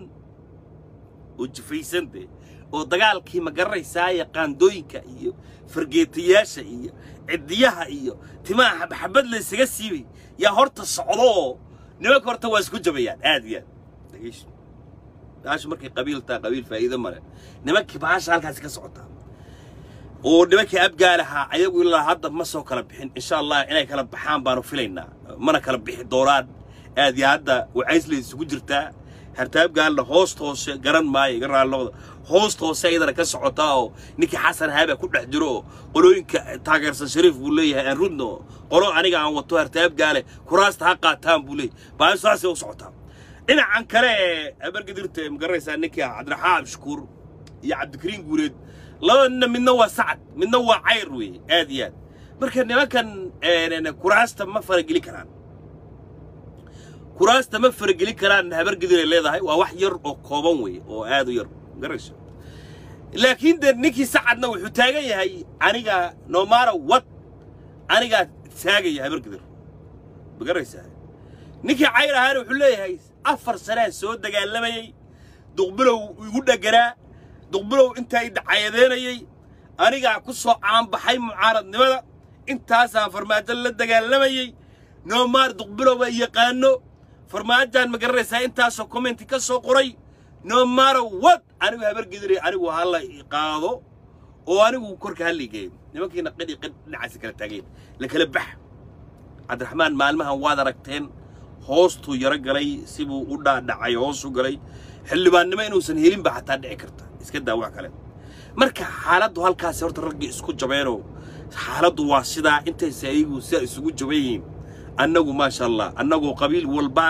oo jifaysan dee oo dagaalkii ma garanaysaaye qaandooyinka iyo fargeetayaasha iyo ciddiyaha iyo timaha xabxabad laysaga siibay yaa horta socdo oo nimanka horta waa isku jabayaan aad iyo aad dhegeyso baasha markay qabiil taa qabiil faa'iido male nimankii baasha halkaasi ka socotaa oo nimankii abgaalahaa ayagu ilaa hadda ma soo kala bixin insha allah inay kala baxaan baanu filaynaa mana kala bixi doonaan aad iyo hadda wacaysla isugu jirtaa harta abgaalna hoosta hoose garan maayo iga raallooda hoosta hoose iyadana ka socotaa oo ninkii xasan haaba ku dhex jiro oo qolooyinka taageersan shariif buu leeyahay aan rudno qolo aniga aan wato harta abgaale kuraasta ha qaataan buu leeyahay baa saasay u socotaa dhinacan kale ee abargadirta ma garanaysaa ninkii cabdiraxmaan abshakuur iyo cabdikariin guureed labadana midna waa sacad midna waa cayr weeye aad iyo aad marka nimankan kuraasta ma farageli karaan kuraasta ma faragelin karaan habargediray leedahay waa wax yar oo kooban weeye oo aad u yar garayso laakiin dee ninkii sacadna wuxuu taagan yahay aniga nomara wad anigaa taagaya habargidir magaraysaa ninkii cayr ahaana wuxuu leeyahay afar sanaan soo dagaalamayey duqbilow igu dhegganaa duqbilow intaa i dacayadeynayey anigaa ku soo caanbaxay mucaaradnimada intaasaan farmaajo la dagaalamayey noomaar duqbilow baa yaqaano farmaajaan ma garanaysaa intaasoo commenti ka soo qoray noomaaro wad anigu habargidire anigu hala qaado oo anigu korka halligeeyo nimankiina qidhi qidh dhinacaasi kala taageen la kala bax cabdiraxmaan maalmahan waad aragteen hoostuu yaro galay sibuu u dhaadhacay hoosu galay xildhibaannimo inuusan helinba xataa dhici karta iska daa wax kale marka xaaladdu halkaasi horta raggii isku jabeenoo xaaladdu waa sidaa intaysa ayagu sidaa isugu jaban yihiin annagu maasha allah annagoo qabiil walbaa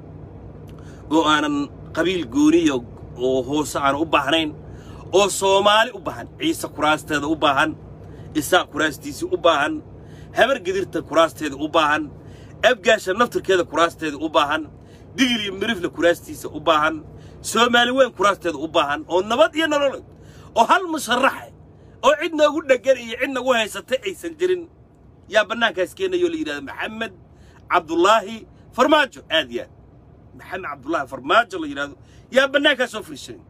oo aanan qabiil gooniya oo hoose aan u baahnayn oo soomaali u baahan ciise kuraasteeda u baahan isaaq kuraastiisii u baahan habar gedirta kuraasteeda u baahan abgaasha naftirkeeda kuraasteeda u baahan digil iyo mirifle kuraastiisa u baahan soomaali weyn kuraasteeda u baahan oo nabad iyo nolol oo hal musharaxe oo cid noogu dheggan iyo cid nagu haysatay aysan jirin yaa bannaankaas keenayoo la yidhahda maxamed cabdulaahi farmaajo aad yaa maxamed cabdulaahi farmaajo la yidhahdo yaa bannaankaas soo fariishanay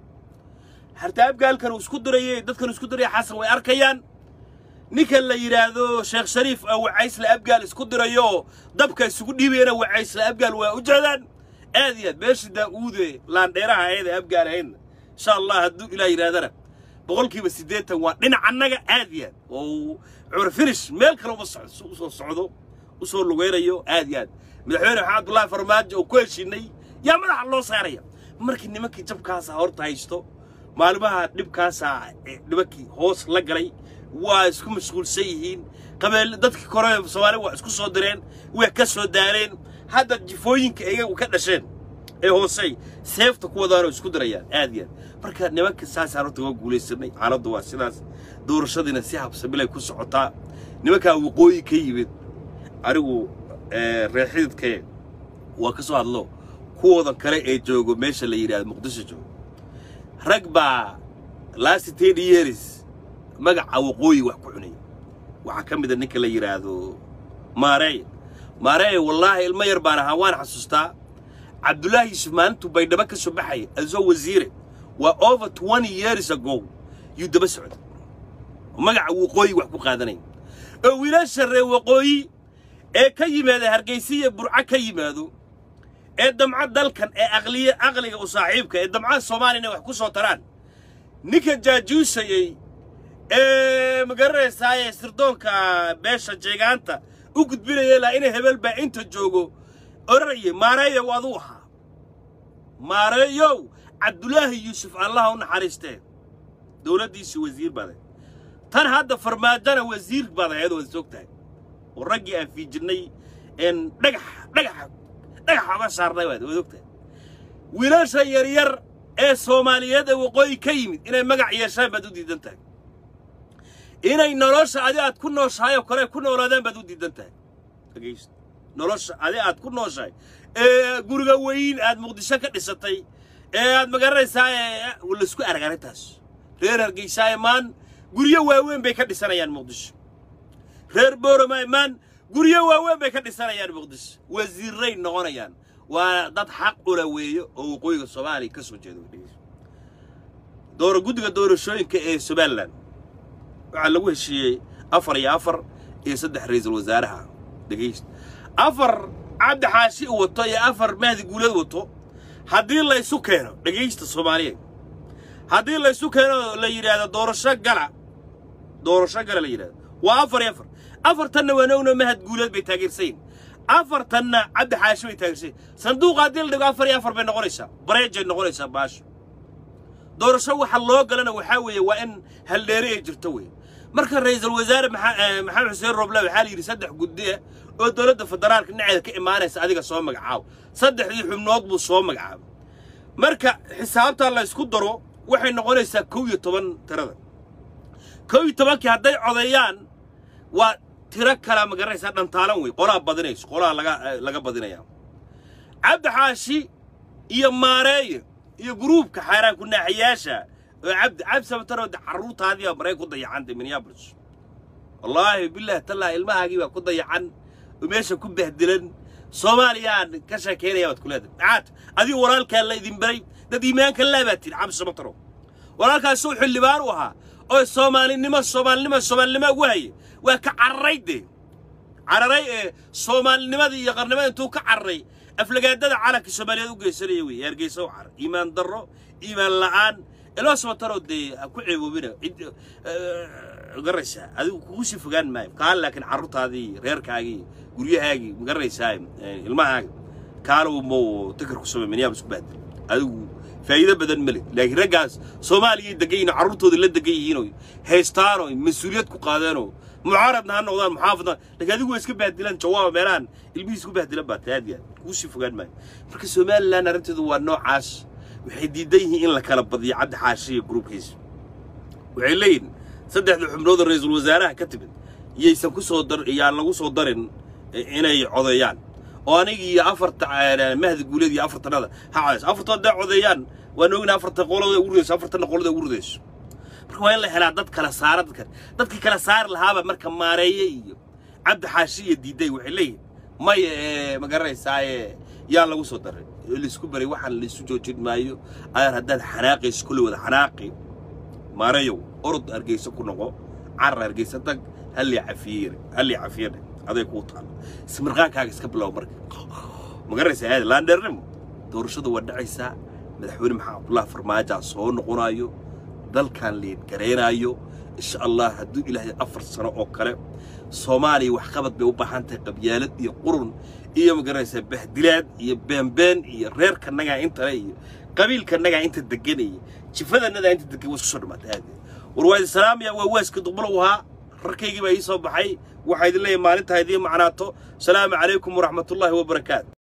harta abgaalkan uu isku dirayey dadkan isku diraya xasan way arkayaan ninkan la yidhaahdo sheekh shariif oo wacaysla abgaal isku dirayo dabka isugu dhiibayana wacaysla abgaal waa u jeedaan aad iyo aad beeshii daa'uude laandheeraha ayada abgaal ahaydna insha allah hadduu ilaah yidhahdana boqolkiiba siddeetan waa dhinac annaga aad iyo aad oo curfirish meel kale uma usoo socdo u soo lugaynayo aad iyo aad madaxweyne maxamed abdullaahi farmaajo oo ku heshiinay yaa madaxa loo saaraya markii nimankii jabkaasa horta haysto maalmaha dhibkaasaa nimankii hoos la galay waa isku mashquulsan yihiin qabeel dadkii kore soomaaliya waa isku soo direen way ka soo daareen hadda jifooyinka iyagu ka dhasheen ee hoosey seefta ku wadaanoo isku dirayaan aad iyo aad marka nimanka saasaan horta waa guulaysanay xaaladdu waa sidaas doorashadiina si habsamilay ku socotaa nimankaa waqooyi ka yimid anigu reexididkee waa ka soo hadlo kuwooda kale ee joogo meesha la yidhahdo muqdisho joogo rag baa last ten years magaca waqooyi wax ku cunay waxaa ka mida ninka la yidhaahdo maareey maareey wallaahi ilmo yar baan ahaa waan xasuustaa cabdullaahi yuusuf maalintuu baydhabo ka soo baxaya asoo wasiire waa over twenty years ago yuu daba socday magaca waqooyi wax ku qaadanaya oo wiilasha reer waqooyi ee ka yimaada hargaysiya burco ka yimaado ee damco dalkan ee aqliya aqliga u saaxiibka ee damcaha soomaaliya inay wax ku soo taraan ninka jaajuusayey ee magaranaysaayee sirdoonka beesha jeegaanta u gudbinaya ilaa inay hebel baa inta joogo odhanaya maareeyow aduu ahaa maareeyow cabdulaahi yuusuf allaha u naxariistee dowladdiisii wasiir baday tan hadda farmaajona wasiir baad ahayd waad soog tahay oo raggii aan fiijirnay een dhagax dhagaxa dhagaxa oga saarnay waad waad og tahay wiilasha yaryar ee soomaaliyeed ee waqooyi ka yimid inay magac yeeshaan baad u diidan tahay inay nolosha adi aad ku nooshahay oo kale ku noolaadaan baad u diidan tahay dhegaysta nolosha adi aad ku nooshahay ee guriga weyn aad muqdisho ka dhisatay ee aad magaranaysaa ee laisku arag arrintaas reer hargeysaa imaan guryo waaweyn bay ka dhisanayaan muqdisho reer boorama imaan guryo waaweyn bay ka dhisanayaan muqdisho wasiirray noqonayaan waa dad xaq ula weeyo oo waqooyiga soomaaliya ka soo jeeda dhegeysta dooro guddiga doorashooyinka ee somalilan waxaa lagu heshiiyey afar iyo afar iyo saddex ra'iisul wasaaraha dhegaysta afar cabdi xaashi u wato iyo afar mahdi guulad wato haddii laysu keeno dhegaysta soomaaliyeed haddii laysu keeno la yidhaahdo doorasho gala doorasho gala la yidhahdo waa afar iyo afar afartanna waan ogno mahad guulad bay taageersayin afartanna cabdi xaashi bay taageersayin sanduuqa haddii la dhigo afar iyo afar bay noqonaysaa bareejay noqonaysaa baasho doorasho waxa loo galana waxaa weeye waa in haldheere ay jirto weeye marka ra'iisul wasaare maxamed xuseen roble waxaa la yidhi saddex guddiya oo dowladda federaalka dhinaceeda ka imaanaysa adiga soo magacaabo saddexdii xubnood buu soo magacaabay marka xisaabtaa la ysku daro waxay noqonaysaa kow iyo toban tirada kow iyo tobankii hadday codeeyaan waa tiro kala ma garanaysaa dhantaalan wey qolaa badinayso qolaa laga laga badinaya cabdi xaashi iyo maareeye iyo gruubka xaaraanku naaxiyaasha oo cabdi cabdi sabataro carruurtaadii maray ku dayacantay minneapolis wallaahi bilaahi tallaahi ilmahaagii baa ku dayacan oo meesha ku bahdilan soomaaliyaan ka sheekaynaya baad ku leedahay maxaad adigu walaalkaa la idin baray dad iimaanka laa baa tiri cabdi samataro walaalkaas uu xildhibaan u ahaa oo soomaalinimo soomaalinimo soomaalinimo ugu haye waa ka cararay dee cararay ee soomaalinimadii iyo qarnimada intuu ka cararay aflagaadada calanka soomaaliyeed u geysanaya wey hargeysa u carar iimaan darro iimaan la'aan ilaa samataro dee ha ku ceeboobina cid garaysaa adigu kugu sii fogaan maayo kaan laakiin carruurtaadii reerkaagii guryahaagii magaraysaa ilmahaaga kaana mo takar ku samey minyaabas ku baadil adigu faa'iido badan ma leh laakiin raggaas soomaaliyay degan yihiin carruurtooda la degan yihiinoo haystaanoo mas-uuliyad ku qaadeenoo mucaaradna ha noqdaan muxaafadna laakiin adigu waa iska bahdilaan jawaaba meelahan ilmihiis ku bahdilan baa tahay aad iyo aad kugu sii fogaan maayo marka somalilan arrinteedu waa noocaas waxay diidan yihiin in la kala badiyo cabdi xaashi iyo gruubkiisa waxay leeyihin saddexda xubnood oo ra-iisul wasaaraha ka timid iyaysan ku soo dar iyaan lagu soo darin inay codeeyaan oo aniga iyo afarta mahdi guuleed iyo afartanada ha codeyso afarta hadday codeeyaan waan ogna afarta qolada ugu ridayso afartana qolada ugu ridayso marka waa in la helaa dad kala saara dadka dadkii kala saari lahaaba marka maareeye iyo cabdi xaashi iyo diiday waxay leeyihin maya ee ma garanaysaaye yaa lagu soo daray laisku baray waxaan laisu joojin maayo ayar haddaad xanaaqayso kulli wada xanaaqi maareyow orod hargeysa ku noqo carar hargeysa tag hallii cafiyeyre hallii cafiyadhe aday kuu taalo ismirqaankaaga iska bilow marka ma garanaysaa aad laandheernimo doorashadu waa dhacaysaa madaxweyne maxamed cabdullahi farmaajaa soo noqonayo dalkan liid garaynaayo insha allah hadduu ilaahay afar sano oo kale soomaaliya waxqabad bay u baahan tahay qabyaalad iyo qurun iyo ma garanaysaa bahdilaad iyo beenbeen iyo reerkanagaa intale iyo qabiilkanagaa inta deganaya jifadanadaa inta degan waa isku soo dhamaatay aad war waa idin salaamaya waa waaska duqbalow ahaa rarkaygii baa ii soo baxay waxaa idin leeyahay maalintaa idiin macnaato salaamu calaykum waraxmatullaahi wabarakaatu